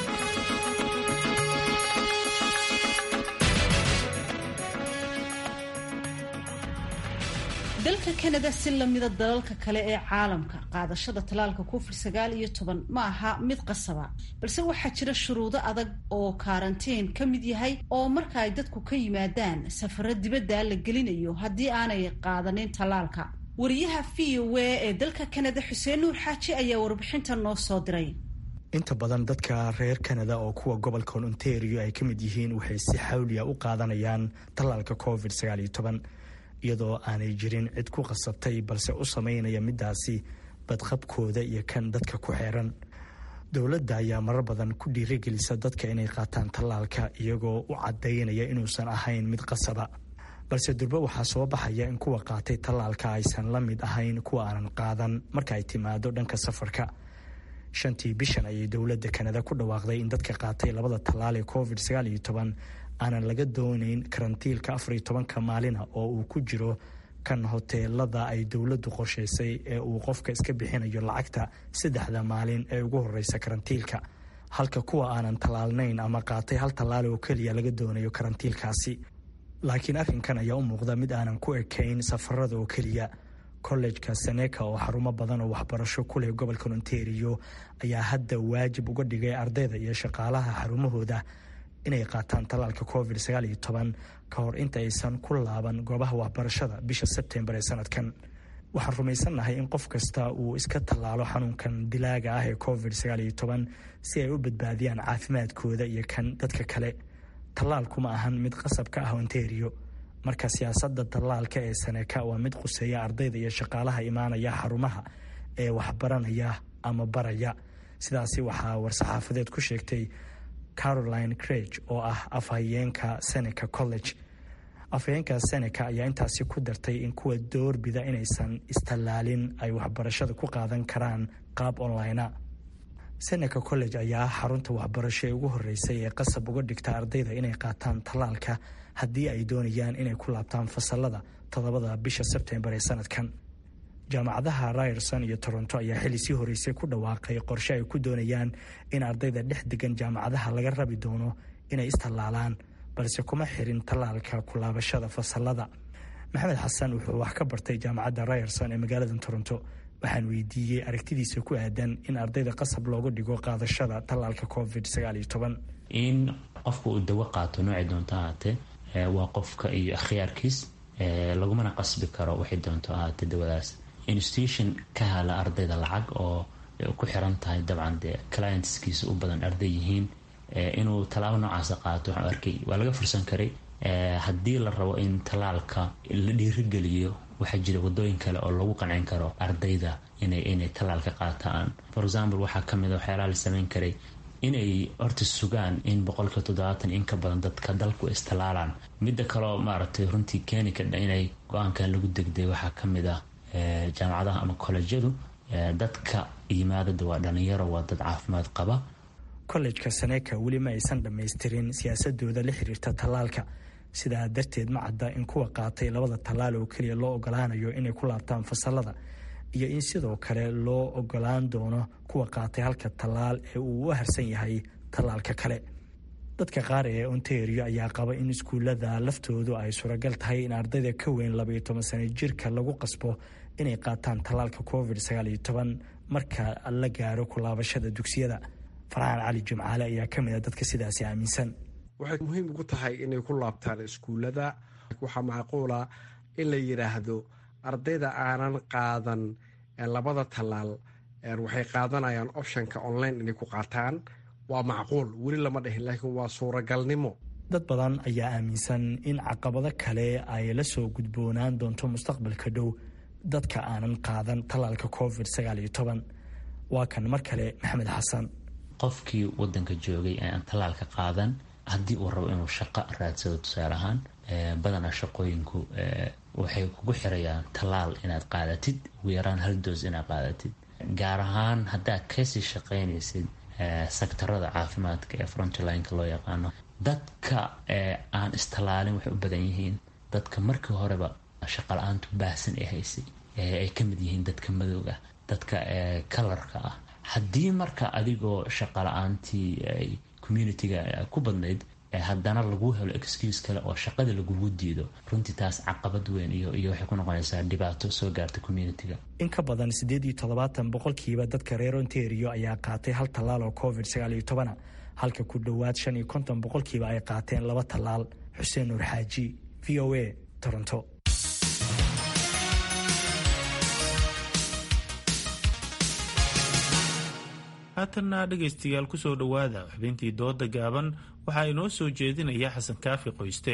dalka kanada si lamida dalalka kale ee caalamka qaadashada talaalka covid sagaal iyo toban ma aha mid qasaba balse waxaa jira shuruudo adag oo karantiin ka mid yahay oo marka ay dadku ka yimaadaan safaro dibadda la gelinayo haddii aanay qaadanin talaalka wariyaha v o a ee dalka kanada xuseen nuur xaaji ayaa warbixinta noo soo diray inta badan dadka reer kanada oo kuwa gobolka ontario ay ka mid yihiin waxay si xawliya u qaadanayaan tallaalka covid sagaal iyo toban iyadoo aanay jirin cid ku qasabtay balse u sameynaya midaasi badqabkooda iyo kan dadka ku xeeran dowladda ayaa marar badan ku dhiirigelisa dadka inay qaataan tallaalka iyagoo u caddaynaya inuusan ahayn mid qasaba balse durbe waxaa soo baxaya in kuwa qaatay tallaalka aysan la mid ahayn kuwa aanan qaadan marka ay timaado dhanka safarka shantii bishan ayay dowladda kanada ku dhawaaqday in dadka qaatay labada tallaal ee covid sagaal iyo toban aanan laga doonayn karantiilka afariyo tobanka maalina oo uu ku jiro kan hoteelada ay dowladdu qorshaysay ee uu qofka iska bixinayo lacagta saddexda maalin ee ugu horeysa karantiilka halka kuwa aanan tallaalnayn ama qaatay hal tallaal oo keliya laga doonayo karantiilkaasi laakiin arrinkan ayaa u muuqda mid aanan ku ekayn safarada oo keliya kollejka seneka oo xarumo badan oo waxbarasho ku leh gobolka ontario ayaa hadda waajib uga dhigay ardayda iyo shaqaalaha xarumahooda inay qaataan tallaalka covid sagaal iyo toban ka hor inta aysan ku laaban goobaha waxbarashada bisha sebtembar ee sanadkan waxaan rumaysannahay in qof kasta uu iska tallaalo xanuunkan dilaaga ah ee covid sagaal iyo toban si ay u badbaadiyaan caafimaadkooda iyo kan dadka kale tallaalku ma ahan mid qasab ka ah ontario marka siyaasadda tallaalka ee saneka waa mid quseeya ardayda iyo shaqaalaha imaanaya xarumaha ee waxbaranaya ama baraya sidaasi waxaa war-saxaafadeed ku sheegtay caroline crage oo ah afhayeenka seneca college afhayeenka seneca ayaa intaasi ku dartay in kuwa doorbida inaysan istallaalin ay waxbarashada ku qaadan karaan qaab onlinea seneca college ayaa xarunta waxbarasho ee ugu horeysay ee qasab uga dhigta ardayda inay qaataan tallaalka haddii ay doonayaan inay ku laabtaan fasalada toddobada bisha sebtembar ee sanadkan jaamacadaha ryerson iyo toronto ayaa xilli sii horeysay ku dhawaaqay qorshe ay ku doonayaan in ardayda dhex degan jaamacadaha laga rabi doono inay istallaalaan balse kuma xirin tallaalka kulaabashada fasalada maxamed xasan wuxuu wax ka bartay jaamacadda ryerson ee magaalada toronto waxaan weydiiyey aragtidiisa ku aadan in ardayda qasab looga dhigo qaadashada tallaalka covid in qofka uu dawo qaato noocay doonto ahaatee waa qofka iyo akhyaarkiis lagumana qasbi karo waxay doonto ahaatee dawadaas institution ka hala ardayda lacag oo ku xiran tahay dabcan dee clientskiisa u badan arday yihiin inuu tallaabo noocaasa qaato waxaan arkay waa laga fursan karay haddii la rabo in tallaalka la dhiirigeliyo waxaa jira wadooyin kale oo lagu qancin karo ardayda inay inay tallaalka qaataan for example waxaa kamid a waxyaalaha la sameyn karay inay horta sugaan in boqolka toddobaatan in ka badan dadka dalku istallaalaan midda kaleo maaragtay runtii keeni kadha inay go-aankan lagu degday waxaa kamid ah jaamacadaha ama kolejyadu dadka yimaadada waa dhalinyaro waa dad caafimaad qaba kollejka saneka weli ma aysan dhammaystirin siyaasadooda la xiriirta tallaalka sidaa darteed ma cadda in kuwa qaatay labada tallaal oo keliya loo ogolaanayo inay ku laabtaan fasalada iyo in sidoo kale loo ogolaan doono kuwa qaatay halka tallaal ee uu u harsan yahay tallaalka kale dadka qaar ee ontario ayaa qaba in iskuullada laftoodu ay suuragal tahay in ardayda ka weyn labaiyo toban sano jirka lagu qasbo inay qaataan tallaalka covid sagaaliyo toban marka la gaaro kulaabashada dugsiyada farxaan cali jimcaale ayaa ka mid a dadka sidaasi aaminsan waxay muhiim ugu tahay inay ku laabtaan iskuullada waxaa macquula in la yidhaahdo ardayda aanan qaadan labada tallaal waxay qaadanayaan optionka online inay ku qaataan waa macquul weli lama dhihin laakiin waa suuragalnimo dad badan ayaa aaminsan in caqabado kale ay la soo gudboonaan doonto mustaqbalka dhow dadka aanan qaadan tallaalka covid sagaaliyo toban waa kan mar kale maxamed xasan qofkii wadanka joogay ee aan tallaalka qaadan haddii uu rabo inuu shaqo raadsado tusaale ahaan badanaa shaqooyinku waxay kugu xirayaan tallaal inaad qaadatid ugu yaraan hal doos inaad qaadatid gaar ahaan haddaad kasii shaqaynaysid sektarada caafimaadka ee frontlineka loo yaqaano dadka aan istallaalin waxay u badan yihiin dadka markii horeba shaqala-aantu baahsan ee haysay ay ka mid yihiin dadka madowga dadka kalarka ah haddii marka adigoo shaqala-aantii ay communitiga ku badnayd haddana lagu helo excuse kale oo shaqada lagugu diido runtii taas caqabad weyn iyo iyo waxay ku noqonaysaa dhibaato soo gaarta communitiga in ka badan siddeed iyo toddobaatan boqolkiiba dadka reer ontario ayaa qaatay hal tallaal oo covid sagaal iyo tobana halka ku dhowaad shan iyo konton boqolkiiba ay qaateen laba tallaal xuseen nuur xaaji v o a toronto haatanna dhegaystayaal ku soo dhowaada xubintii dooda gaaban waxaa inoo soo jeedinaya xasan kaafi qoyste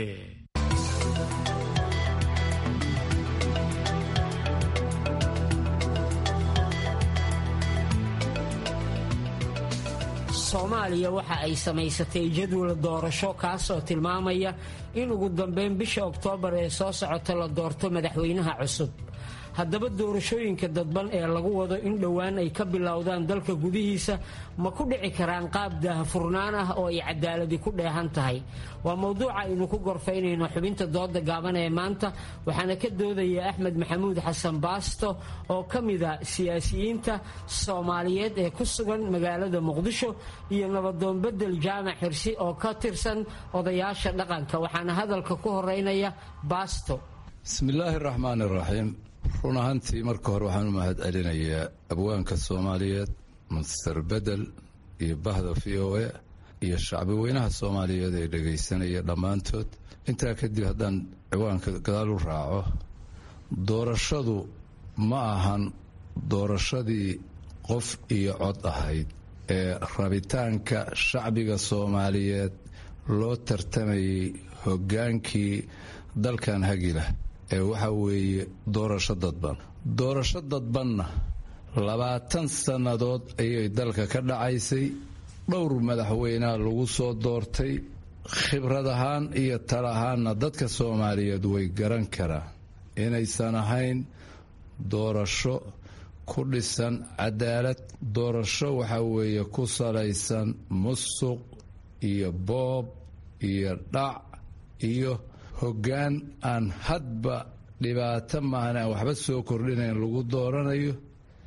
soomaaliya waxa ay samaysatay jadwal doorasho kaasoo tilmaamaya in ugu dambeyn bisha oktoobar ee soo socota la doorto madaxweynaha cusub haddaba doorashooyinka dadban ee lagu wado in dhowaan ay ka bilowdaan dalka gudihiisa ma ku dhici karaan qaab daahfurnaan ah oo ay cadaaladi ku dheehan tahay waa mowduuca aynu ku gorfaynayno xubinta dooda gaaban ee maanta waxaana ka doodaya axmed maxamuud xasan baasto oo ka mida siyaasiyiinta soomaaliyeed ee ku sugan magaalada muqdisho iyo nabadoon bedel jaamac xirsi oo ka tirsan odayaasha dhaqanka waxaana hadalka ku horeynaya baasto bismillaahi raxmaan iraxiim run ahaantii marka hore waxaan u mahad celinayaa abwaanka soomaaliyeed master bedel iyo bahda v o a iyo shacbi weynaha soomaaliyeed ee dhegaysanaya dhammaantood intaa kadib haddaan ciwaanka gadaal u raaco doorashadu ma ahan doorashadii qof iyo cod ahayd ee rabitaanka shacbiga soomaaliyeed loo tartamayay hoggaankii dalkan hagilah ee waxaa weeye doorasho dadban doorasho dadbanna labaatan sannadood ayay dalka ka dhacaysay dhowr madaxweyneha lagu soo doortay khibrad ahaan iyo tal ahaanna dadka soomaaliyeed way garan karaan inaysan ahayn doorasho ku dhisan cadaalad doorasho waxaa weeye ku salaysan musuq iyo boob iyo dhac iyo hoggaan aan hadba dhibaato maahan aan waxba soo kordhinayn lagu dooranayo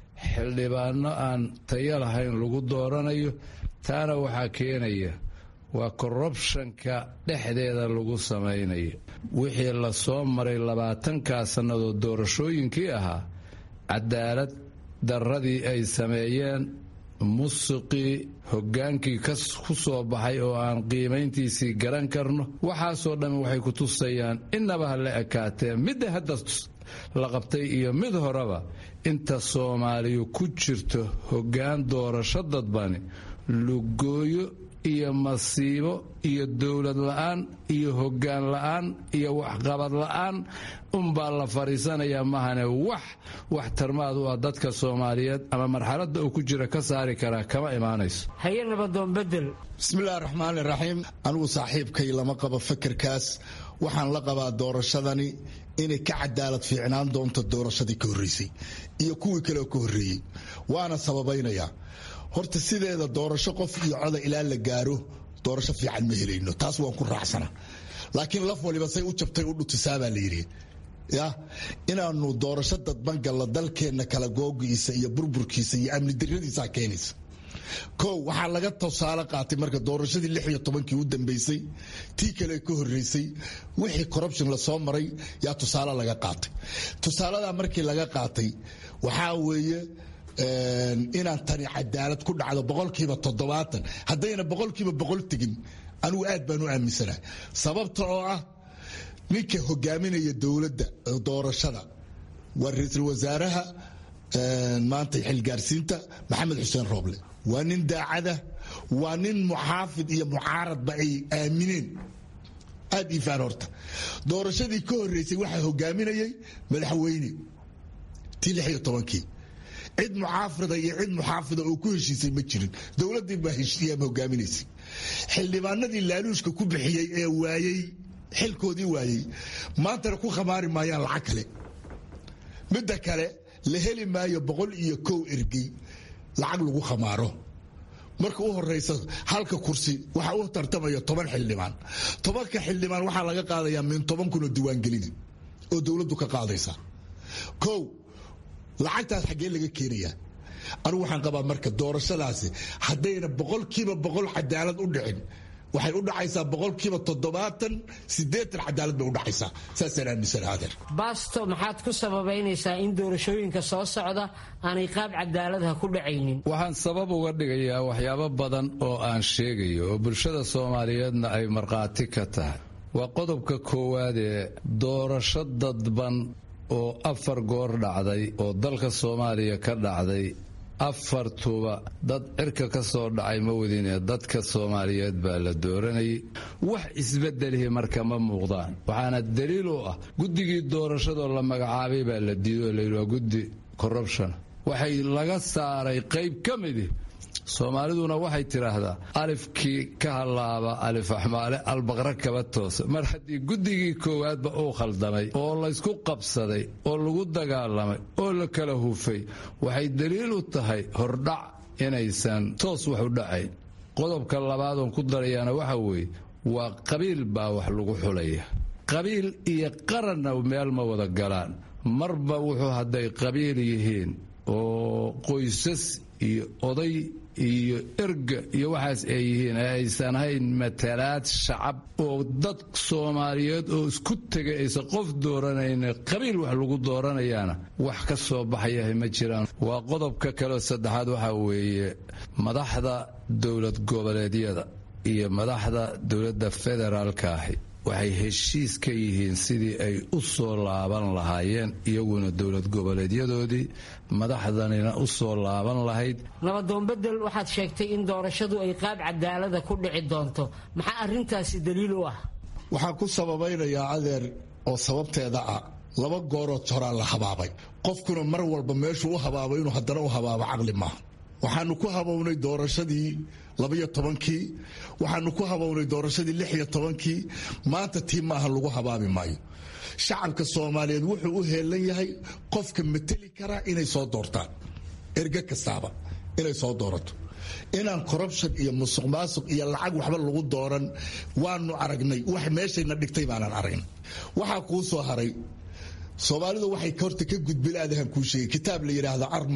xildhibaano aan tayo lahayn lagu dooranayo taana waxaa keenaya waa korrubshanka dhexdeeda lagu samaynayo wixii la soo maray labaatankaa sannadood doorashooyinkii ahaa cadaalad darradii ay sameeyeen musuqii hoggaankii ku soo baxay oo aan qiimayntiisii garan karno waxaasoo dhammi waxay ku tusayaan innaba ha la ekaatee midda hadda la qabtay iyo mid horeba inta soomaaliyu ku jirto hoggaan doorasho dadbani lugooyo iyo masiibo iyo dowlad la'aan iyo hoggaan la'aan iyo waxqabad la'aan unbaa la fadhiisanayaa mahane wax wax tarmaad u ah dadka soomaaliyeed ama marxaladda uu ku jira ka saari karaa kama imaanayso haye nabadoon bedel bismillahi raxmaani raxiim anigu saaxiibkay lama qabo fekerkaas waxaan la qabaa doorashadani inay ka cadaalad fiicnaan doonto doorashadii ka horreysay iyo kuwii kaleoo ka horreeyey waana sababaynayaa horta sideeda doorasho qof iyo coda ilaa la gaaro doorasho fiican ma helayno taas waan ku raacsana laakiin laf waliba say u jabtay u dhutisaabaa la yidhi ya inaanu doorasho dadban galla dalkeenna kala googiisa iyo burburkiisa iyo amni darradiisaa keenaysa kow waxaa laga tusaale qaatay marka doorashadii lix iyo tobankii u dambeysay tii kale ka horreysay wixii corruption lasoo maray yaa tusaale laga qaatay tusaaladaa markii laga qaatay waxaa weeye inaan tani cadaalad ku dhacdo boqolkiiba toddobaatan haddayna boqolkiiba boqol tegin anigu aad baan u aaminsanahay sababta oo ah ninka hogaaminaya dowladda doorashada waa ra-iisul wasaaraha maanta xilgaarsiinta maxamed xuseen rooble waa nin daacada waa nin muxaafid iyo mucaaradba ay aamineen aad iifaan horta doorashadii ka horreysay waxaa hogaaminayay madaxweyne tii lix iyo tobankii cid mucaafida iyo cid muxaafida oo ku heshiisay ma jirin dowladdii baa heshiiyaama hogaaminaysay xildhibaanadii laaluushka ku bixiyey ee waayey xilkoodii waayey maantana ku khamaari maayaan lacag kale midda kale la heli maayo boqol iyo kow ergey lacag lagu khamaaro marka u horeysa halka kursi waxaa u tartamaya toban xildhibaan tobanka xildhibaan waxaa laga qaadayaa min toban kun oo diiwaangelina oo dowladdu ka qaadaysa kow lacagtaas xaggee laga keenayaa anigu waxaan qabaa marka doorashadaasi haddayna boqolkiiba boqol cadaalad u dhicin waxay u dhacaysaa boqolkiiba toddobaatan sideetan cadaalad bay u dhacaysaa saasaan aaminsana adeer baasto maxaad ku sababaynaysaa in doorashooyinka soo socda aanay qaab cadaaladaha ku dhacaynin waxaan sabab uga dhigayaa waxyaabo badan oo aan sheegayo oo bulshada soomaaliyeedna ay markhaati ka tahay waa qodobka koowaad ee doorasho dadban oo afar goor dhacday oo dalka soomaaliya ka dhacday afartuba dad cirka ka soo dhacay ma wadinee dadka soomaaliyeed baa la dooranayay wax isbedelihi marka ma muuqdaan waxaana daliil u ah guddigii doorashadoo la magacaabay baa la diiday oo layidhi waa guddi corruption waxay laga saaray qayb ka midi soomaaliduna waxay tidhaahdaa alifkii ka hallaaba alif axmaale albaqra kaba toosa mar haddii guddigii koowaadba uu khaldamay oo laysku qabsaday oo lagu dagaalamay oo la kala hufay waxay daliil u tahay hordhac inaysan toos wax u dhacayn qodobka labaadoon ku darayaana waxa weeye waa qabiil baa wax lagu xulaya qabiil iyo qaranna meel ma wada galaan marba wuxuu hadday qabiil yihiin oo qoysas iyo oday iyo erga iyo waxaas ay yihiin ee aysan hayn matalaad shacab oo dad soomaaliyeed oo isku tegay aysan qof dooranayna qabiil wax lagu dooranayaana wax ka soo baxayahay ma jiraan waa qodobka kaleo saddexaad waxaa weeye madaxda dowlad goboleedyada iyo madaxda dowladda federaalka ahi waxay heshiis ka yihiin sidii ay u soo laaban lahaayeen iyaguna dowlad goboleedyadoodii madaxdanina u soo laaban lahayd nabadoon bedel waxaad sheegtay in doorashadu ay qaab cadaalada ku dhici doonto maxaa arrintaasi daliil u ah waxaan ku sababaynayaa adeer oo sababteeda ah laba goorood horaa la habaabay qofkuna mar walba meeshuu u habaabo inuu haddana u habaabo caqli maaha waxaanu ku habownay doorashadii labaiyo tobankii waxaanu ku habownay doorashadii lix iyo tobankii maanta tii maaha lagu habaabi maayo shacabka soomaaliyeed wuxuu u heelan yahay qofka mateli karaa inay soo doortaan erge kastaaba inay soo doorato inaan corruption iyo musuq maasuq iyo lacag waxba lagu dooran waanu aragnay wax meeshayna dhigtay baanan aragnay waxaa kuu soo haray soomaalidu waxay horta ka gudbilaadahan kuu sheegay kitaab la yidhaahdo arma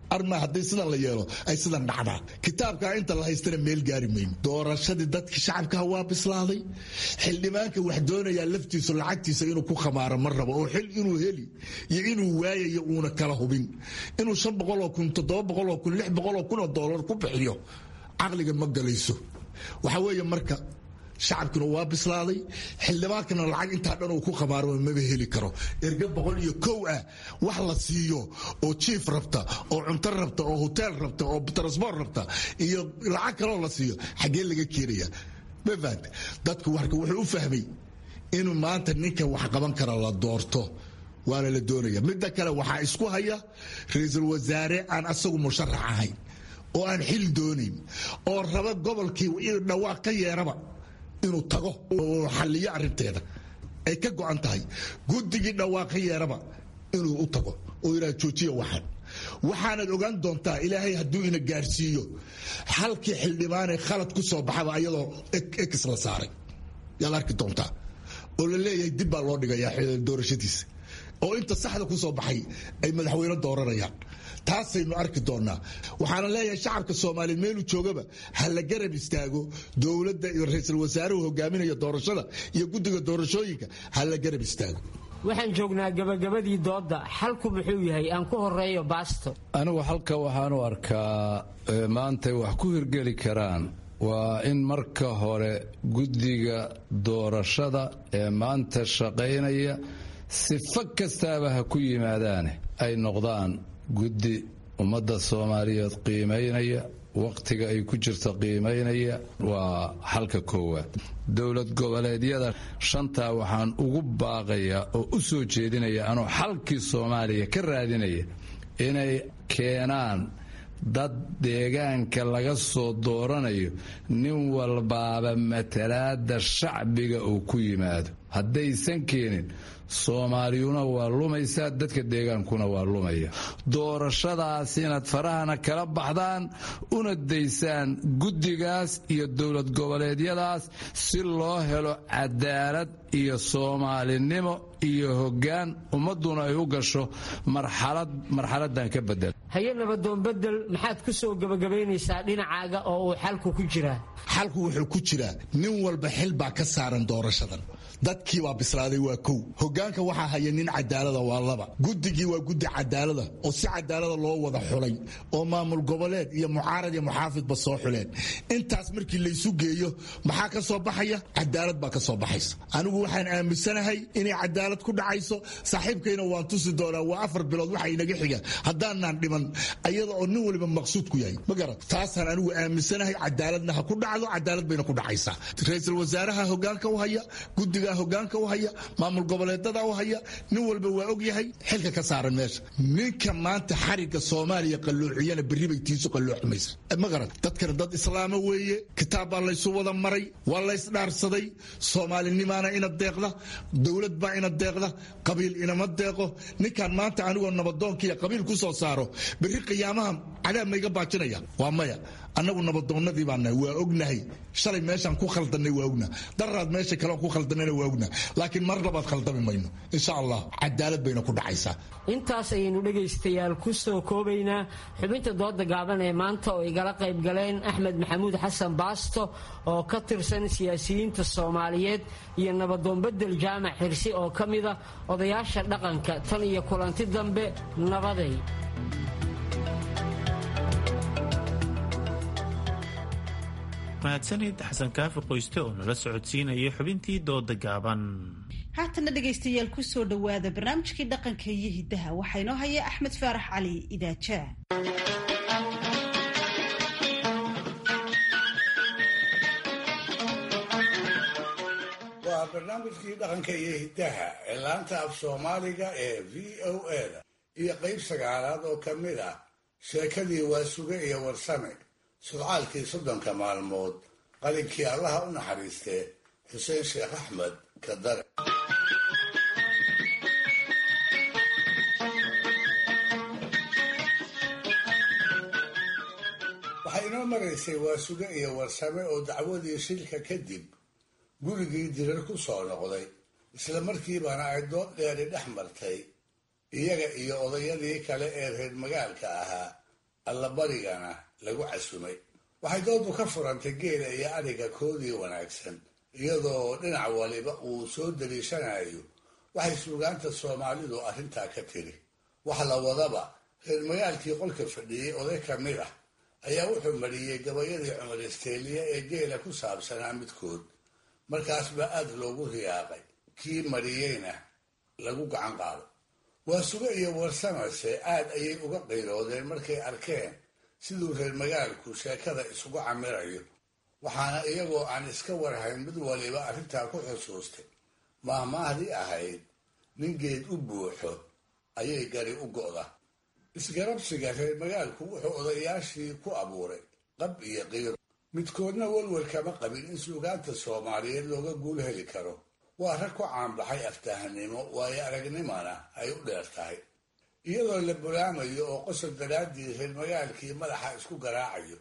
arma haddii sidan la yeelo ay sidan dhacdaa kitaabkaa inta la haystana meel gaari mayno doorashadii dadkii shacabkaha waa bislaaday xildhibaanka wax doonayaa laftiisu lacagtiisa inuu ku khamaaro ma rabo oo xil inuu heli iyo inuu waayayo uuna kala hubin inuu shan boqoloo kun toddoba boqoloo kun lix boqoloo kun oo doolar ku bixiyo caqliga ma galayso waxa weeye marka shacabkuna waa bislaaday xildhibaankana lacag intaa dhan uu ku khamaaro maba heli karo erga boqol iyo kow ah wax la siiyo oo jiif rabta oo cunto rabta oo hoteel rabta oo transbort rabta iyo lacag kaloo la siiyo xaggee laga keenaya mafahad dadku warka wuxuu u fahmay inuu maanta ninka wax qaban kara la doorto waana la doonaya midda kale waxaa isku haya ra-iisul wasaare aan asagu musharax ahayn oo aan xil doonayn oo raba gobolkii dhawaaq ka yeeraba inuu tago oo xalliyo arinteeda ay ka go'an tahay guddigii dhawaaq ka yeeraba inuu u tago oo yidhaha joojiya waxaan waxaanaad ogaan doontaa ilaahay hadduu ina gaarsiiyo halkii xildhibaanee khalad ku soo baxaba ayadoo ex la saaray yaad arki doontaa oo la leeyahay dib baa loo dhigayaa doorashadiisa oo inta saxda ku soo baxay ay madaxweyne dooranayaan taasaynu arki doonaa waxaana leeyahay shacabka soomaaliyeed meeluu joogaba ha la garab istaago dowladda iyo ra-iisul wasaaruhu hogaaminaya doorashada iyo guddiga doorashooyinka ha la garab istaago waxaan joognaa gabagabadii doodda xalku muxuu yahay aan ku horeeyo baasto anigu halka waxaanu arkaa maantay wax ku hirgeli karaan waa in marka hore guddiga doorashada ee maanta shaqaynaya sifo kastaaba ha ku yimaadaane ay noqdaan guddi ummadda soomaaliyeed qiimaynaya wakhtiga ay ku jirto qiimaynaya waa xalka koowaad dowlad goboleedyada shantaa waxaan ugu baaqayaa oo u soo jeedinaya anoo xalkii soomaaliya ka raadinaya inay keenaan dad deegaanka laga soo dooranayo nin walbaaba matalaada shacbiga uu ku yimaado haddaysan keenin soomaaliyuna waa lumaysaa dadka deegaankuna waa lumaya doorashadaas inaad farahana kala baxdaan una daysaan guddigaas iyo dowlad goboleedyadaas si loo helo cadaalad iyo soomaalinimo iyo hoggaan ummadduna ay u gasho marxaladan ka bedel haye nabadoon bedel maxaad ku soo gebagabaynaysaa dhinacaaga oo uu xalku ku jiraa xalku wuxuu ku jiraa nin walba xil baa ka saaran doorashadan dadkii baa bislaaday waa kow hogaanka waxaa haya nin cadaalada waa laba guddigii waa guddi cadaalada oo si cadaalada loo wada xulay oo maamul goboleed iyo mucaarad iyo muxaafidba soo xuleen intaas markii laysu geeyo maxaa ka soo baxaya cadaalad baa ka soo baxaysa anigu waxaan aaminsanahay inay cadaalad ku dhacayso saaxiibkayna waan tusi doonaa waa afar bilood waxa inaga xiga haddaanaan dhiman ayada oo nin waliba maqsuud ku yahay ma garat taasaan anigu aaminsanahay cadaaladna ha ku dhacdo cadaalad bayna ku dhacaysaa ra-iisul wasaaraha hogaanka u haya guddiga hogaanka u haya maamul goboleedada u haya nin walba waa og yahay xilka ka saaran meesha ninka maanta xariga soomaaliya qalloociyana berri bay tiisu qallooxmaysa ma garan dadkana dad islaama weeye kitaab baa laysu wada maray waa laysdhaarsaday soomaalinimaana ina deeqda dowlad baa ina deeqda qabiil inama deeqo ninkan maanta anigoo nabadoonkiiya qabiil ku soo saaro berri qiyaamaha cadaab mayga baajinaya waa maya annagu nabadoonnadii baanahay waa ognahay shalay meeshaan ku khaldannay waa ognaha daraad meesha kaleon ku khaldannayna waa ognaha laakiin mar labaad khaldami mayno insha allah cadaalad bayna ku dhacaysaa intaas ayaynu dhegaystayaal ku soo koobaynaa xubinta dooda gaaban ee maanta oo igala qayb galeen axmed maxamuud xasan baasto oo ka tirsan siyaasiyiinta soomaaliyeed iyo nabadoon bedel jaamac xirsi oo ka mida odayaasha dhaqanka tan iyo kulanti dambe nabaday mahadsanid xasan kaafi qoyste oo nala socodsiinaya xubintii dooda gaaban haatana dhegaystayaal ku soo dhowaada barnaamijkii dhaqanka iyo hiddaha waxaa inoo haya axmed faarax cali idaajaa waa barnaamijkii dhaqanka iyo hiddaha ee laanta af soomaaliga ee v o eda iyo qayb sagaalaad oo ka mid ah sheekadii waasuge iyo warsame sudcaalkii soddonka maalmood qalinkii allaha u naxariistee xuseen sheekh axmed kadare waxay inoo maraysay waasuge iyo warsame oo dacwadii shilka kadib gurigii dirar ku soo noqday isla markiibana ay dood dheeri dhex martay iyaga iyo odayadii kale ee reer magaalka ahaa allabarigana lagu casumay waxay doodu ka furantay geela iyo adhiga koodii wanaagsan iyadoo dhinac waliba uu soo daliishanayo waxay suugaanta soomaalidu arrintaa ka tiri wax la wadaba reer magaalkii qolka fadhiyey oday ka mid ah ayaa wuxuu mariyey gabayadii cumar isteeliya ee geela ku saabsanaa midkood markaas baa aad loogu riyaaqay kii mariyeyna lagu gacan qaado waa suge iyo warsamase aad ayay uga qiiroodeen markay arkeen siduu reer magaalku sheekada isugu camirayo waxaana iyagoo aan iska warhayn mid waliba arrintaa ku xusuustay maahmaahdii ahayd nin geed u buuxo ayay gari u go'da isgarabsiga reer magaalku wuxuu odayaashii ku abuuray qab iyo qiiro midkoodna welwel kama qabin in suugaanta soomaaliyeed looga guul heli karo waa rag ku caanbaxay aftahanimo waayo aragnimana ay u dheer tahay iyadoo la bulaamayo oo qosol daraaddii reer magaalkii madaxa isku garaacayo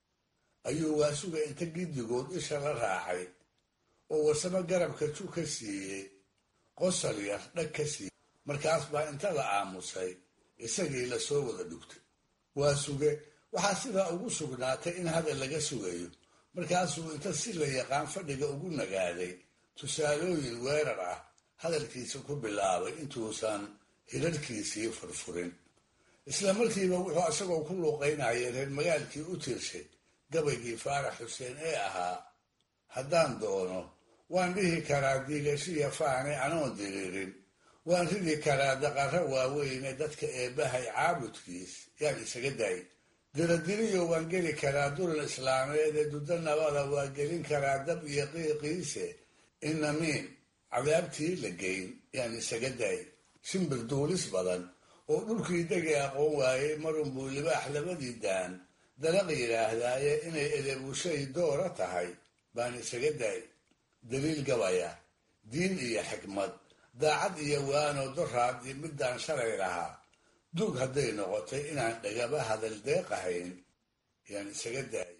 ayuu waasuga inta giddigood isha la raacay oo warsamo garabka ju ka siiyey qosol yar dhag ka siiyey markaas baa inta la aamusay isagii lasoo wada dhugtay waa suge waxaa sidaa ugu sugnaatay in hadal laga sugayo markaasuu inta si la yaqaan fadhiga ugu nagaaday tusaalooyin weerar ah hadalkiisa ku bilaabay intuusan hirarkiisii furfurin isla markiiba wuxuu isagoo ku luuqaynaya reer magaalkii u tirshay gabaygii faarax xuseen ee ahaa haddaan doono waan dhihi karaa diigashiya faane anoon diriirin waan ridi karaa daqarro waaweyne dadka eebbahay caabudkiis yaan isaga daay diradiriyo waan geli karaa dulan islaameed ee duddo nabada waa gelin karaa dab iyo qiiqiise inamiin cadaabtii la geyn yaan isaga daay shimbir duulis badan oo dhulkii degi aqoon waayey marunbuu libaax labadii daan dalaq yidhaahdaaye inay edeebushay doora tahay baan isaga daay daliil gabaya diin iyo xikmad daacad iyo waano doraad iyo midaan shalay lahaa duug hadday noqotay inaan dhagaba hadal deeqahayn yaan isaga daayay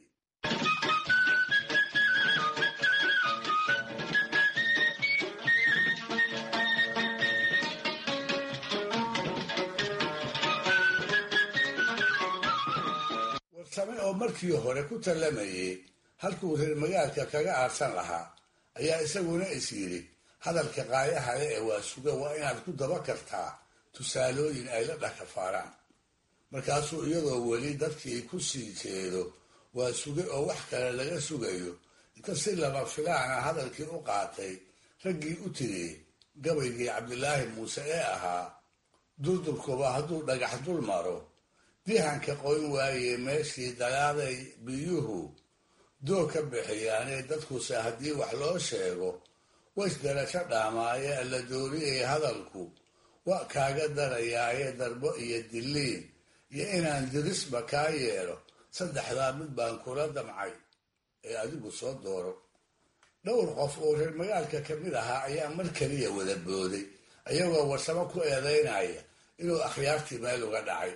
warsame oo markii hore ku tallamayey halkuu reer magaalka kaga aadsan lahaa ayaa isaguna is yidhi hadalka qaayahale ee waa suga waa inaad ku daba kartaa tusaalooyin ay la dhakafaaraan markaasuu iyadoo weli dadkii ku sii jeedo waa suge oo wax kale laga sugayo inta si lama filaana hadalkii u qaatay raggii u tiriyey gabaygii cabdilaahi muuse ee ahaa durdurkuba hadduu dhagax dul maro dihanka qoyn waaye meeshii dagaaday biyuhu doog ka bixiyaanee dadkuse haddii wax loo sheego ways darasho dhaamaaye alla dooriyay hadalku wa kaaga darayaaye darbo iyo diliin iyo inaan dirisba kaa yeelo saddexdaa mid baan kula damcay ee adigu soo dooro dhowr qof oo reer magaalka ka mid ahaa ayaa mar keliya wada booday ayagoo warsamo ku eedaynaya inuu akhyaartii meel uga dhacay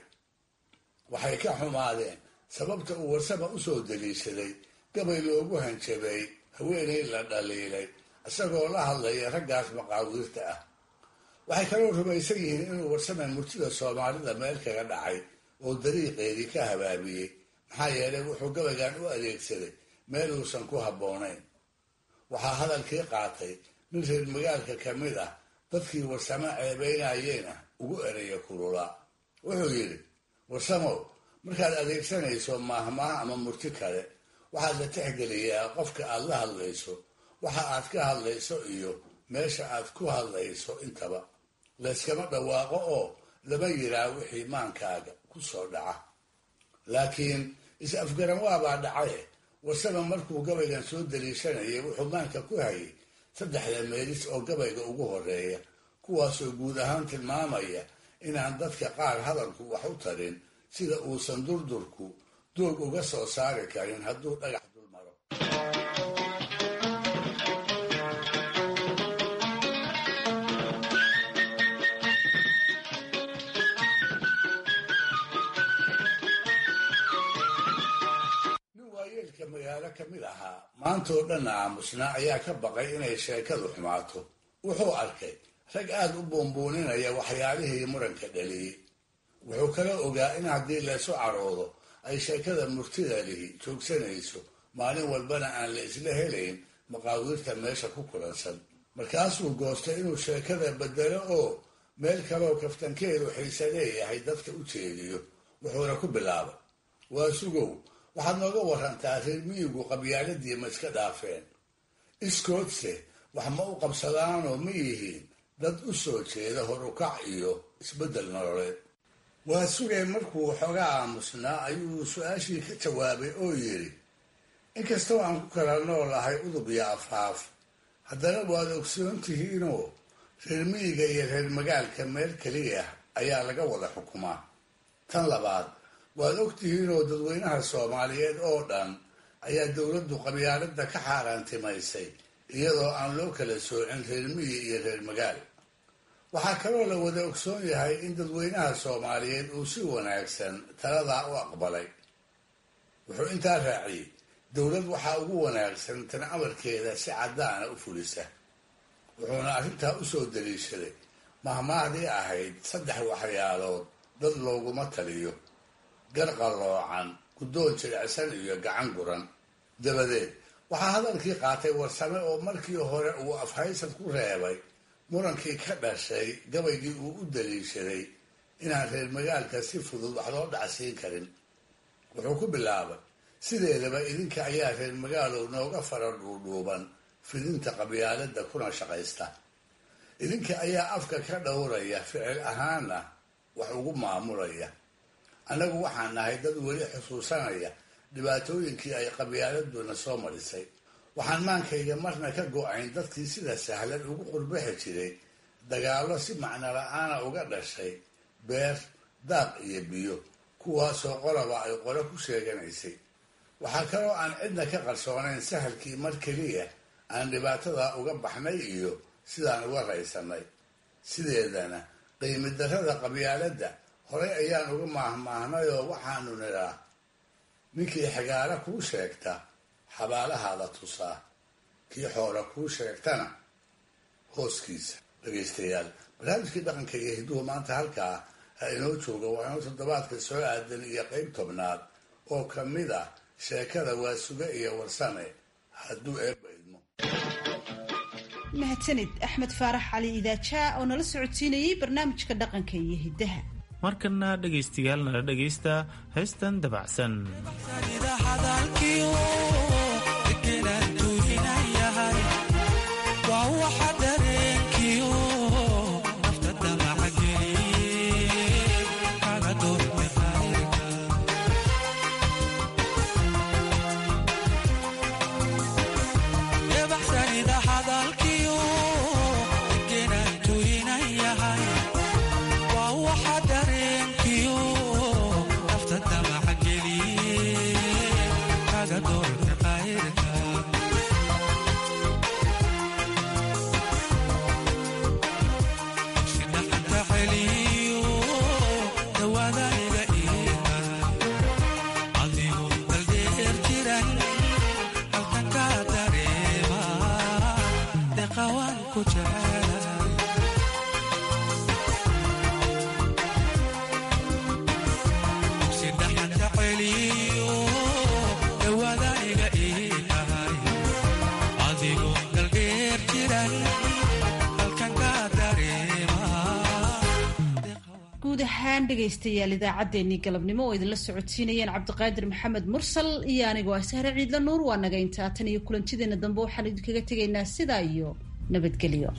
waxay ka xumaadeen sababta uu warsama u soo daliishaday gabay loogu hanjabay haweenay la dhaliilay isagoo la hadlaya raggaas maqaawiirta ah waxay kaloo rumaysan yihiin inuu warsame murtida soomaalida meel kaga dhacay oo dariiqeedii ka habaabiyey maxaa yeelay wuxuu gabaygan u adeegsaday meel uusan ku habboonayn waxaa hadalkii qaatay nin reer magaalka ka mid ah dadkii warsamo ceebeynayeyna ugu eraya kululaa wuxuu yidhi warsamow markaad adeegsanayso maahmaah ama murti kale waxaad la tixgeliyaa qofka aad la hadlayso waxa aad ka hadlayso iyo meesha aad ku hadlayso intaba layskama dhawaaqo oo lama yiraa wixii maankaaga ku soo dhaca laakiin is-afgaran waabaa dhacaye warsama markuu gabaygan soo daliishanayay wuxuu maanka ku hayay saddexda meelis oo gabayga ugu horeeya kuwaasoo guud ahaan tilmaamaya inaan dadka qaar hadalku wax u tarin sida uusan durdurku doog uga soo saari karin hadduu dhagax dul maro nin waayeelka magaalo ka mid ahaa maantoo dhanna aamusnaa ayaa ka baqay inay sheekadu xumaato wuxuu arkay rag aada u buunbuuninaya waxyaalihii muranka dhaliyey wuxuu kala ogaa in haddii laysu caroodo ay sheekada murtida lihi joogsanayso maalin walbana aan la isla helayn maqaawiirta meesha ku kulansan markaasuu goostay inuu sheekada bedelo oo meel kaleoo kaftankeedu xiise leeyahay dadka u jeediyo wuxuuna ku bilaabay waa sugow waxaad nooga warantaa reer miyigu qabyaaladii ma iska dhaafeen iskoodse wax ma u qabsadaanoo ma yihiin dad u soo jeeda horukac iyo isbeddel nololeed waa sugeen markuu xoogaa aamusnaa ayuu su-aashii ka jawaabay oo yidhi inkastoo aan ku kala noolahay udub iyo afhaaf haddana waad ogsoon tihiinoo reer miyiga iyo reer magaalka meel keliya ayaa laga wada xukumaa tan labaad waad og tihiinoo dadweynaha soomaaliyeed oo dhan ayaa dowladdu qabyaaladda ka xaaraantimaysay iyadoo aan loo kala soocin reer miyi iyo reer magaal waxaa kaloo la wada ogsoon yahay in dadweynaha soomaaliyeed uu si wanaagsan taladaa u aqbalay wuxuu intaa raaciyey dowlad waxaa ugu wanaagsan tan amarkeeda si caddaana u fulisa wuxuuna arrintaa u soo daliishaday mahmaahdii ahayd saddex waxyaalood dad looguma taliyo gar qalloocan guddoon jilicsan iyo gacan guran dabadeed waxaa hadalkii qaatay warsame oo markii hore uu afhaysad ku reebay murankii ka dhashay gabaygii uu u daliishaday inaan reer magaalka si fudud wax loo dhacsiin karin wuxuu ku bilaabay sideedaba idinka ayaa reer magaalow nooga fara dhuudhuuban fidinta qabyaaladda kuna shaqaysta idinka ayaa afka ka dhowraya ficil ahaana wax ugu maamulaya annagu waxaan nahay dad weli xusuusanaya dhibaatooyinkii ay qabyaaladuna soo marisay waxaan maankayga marna ka go-ayn dadkii sida sahlan ugu qurbixi jiray dagaallo si macno la-aana uga dhashay beer daaq iyo biyo kuwaasoo qolaba ay qole ku sheeganaysay waxaa kaloo aan cidna ka qarsoonayn sahalkii mar keliya aan dhibaatada uga baxnay iyo sidaan uga raysanay sideedana qiimi darrada qabyaaladda horey ayaan uga maahmaahnayoo waxaanu nidhaa ninkii xigaalo kuu sheegta xabaalahaada tusaa kii xoola kuu sheegtana hooskiisa dhegaystayaal barnaamijkii dhaqanka iyo hidduhu maanta halkaa ha inoo jooga waa inuu toddobaadka soo aadan iyo qeyb tobnaad oo ka mid ah sheekada waasuge iyo warsame hadduu eebba idmo mahadsanid axmed faarax cali idaajaa oo nala socodsiinayay barnaamijka dhaqanka iyo hiddaha markana dhegaystayaal nala dhegaysta heestan dabacsan guud ahaan dhegaystayaal idaacaddeenii galabnimo oo idinla socodsiinayeen cabdiqaadir maxamed mursal iyo anigoo ah sahre ciidla nuur waa naga intaa tan iyo kulantideena dambe waxaan idinkaga tegaynaa sidaa iyo nabadgelyo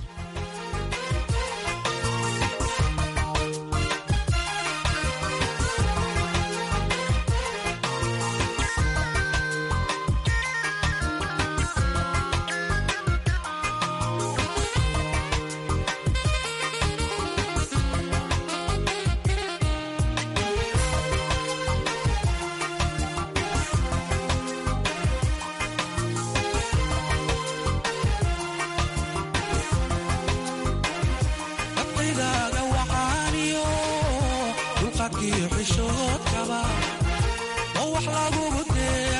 xishood kaba oo wax lagugu dee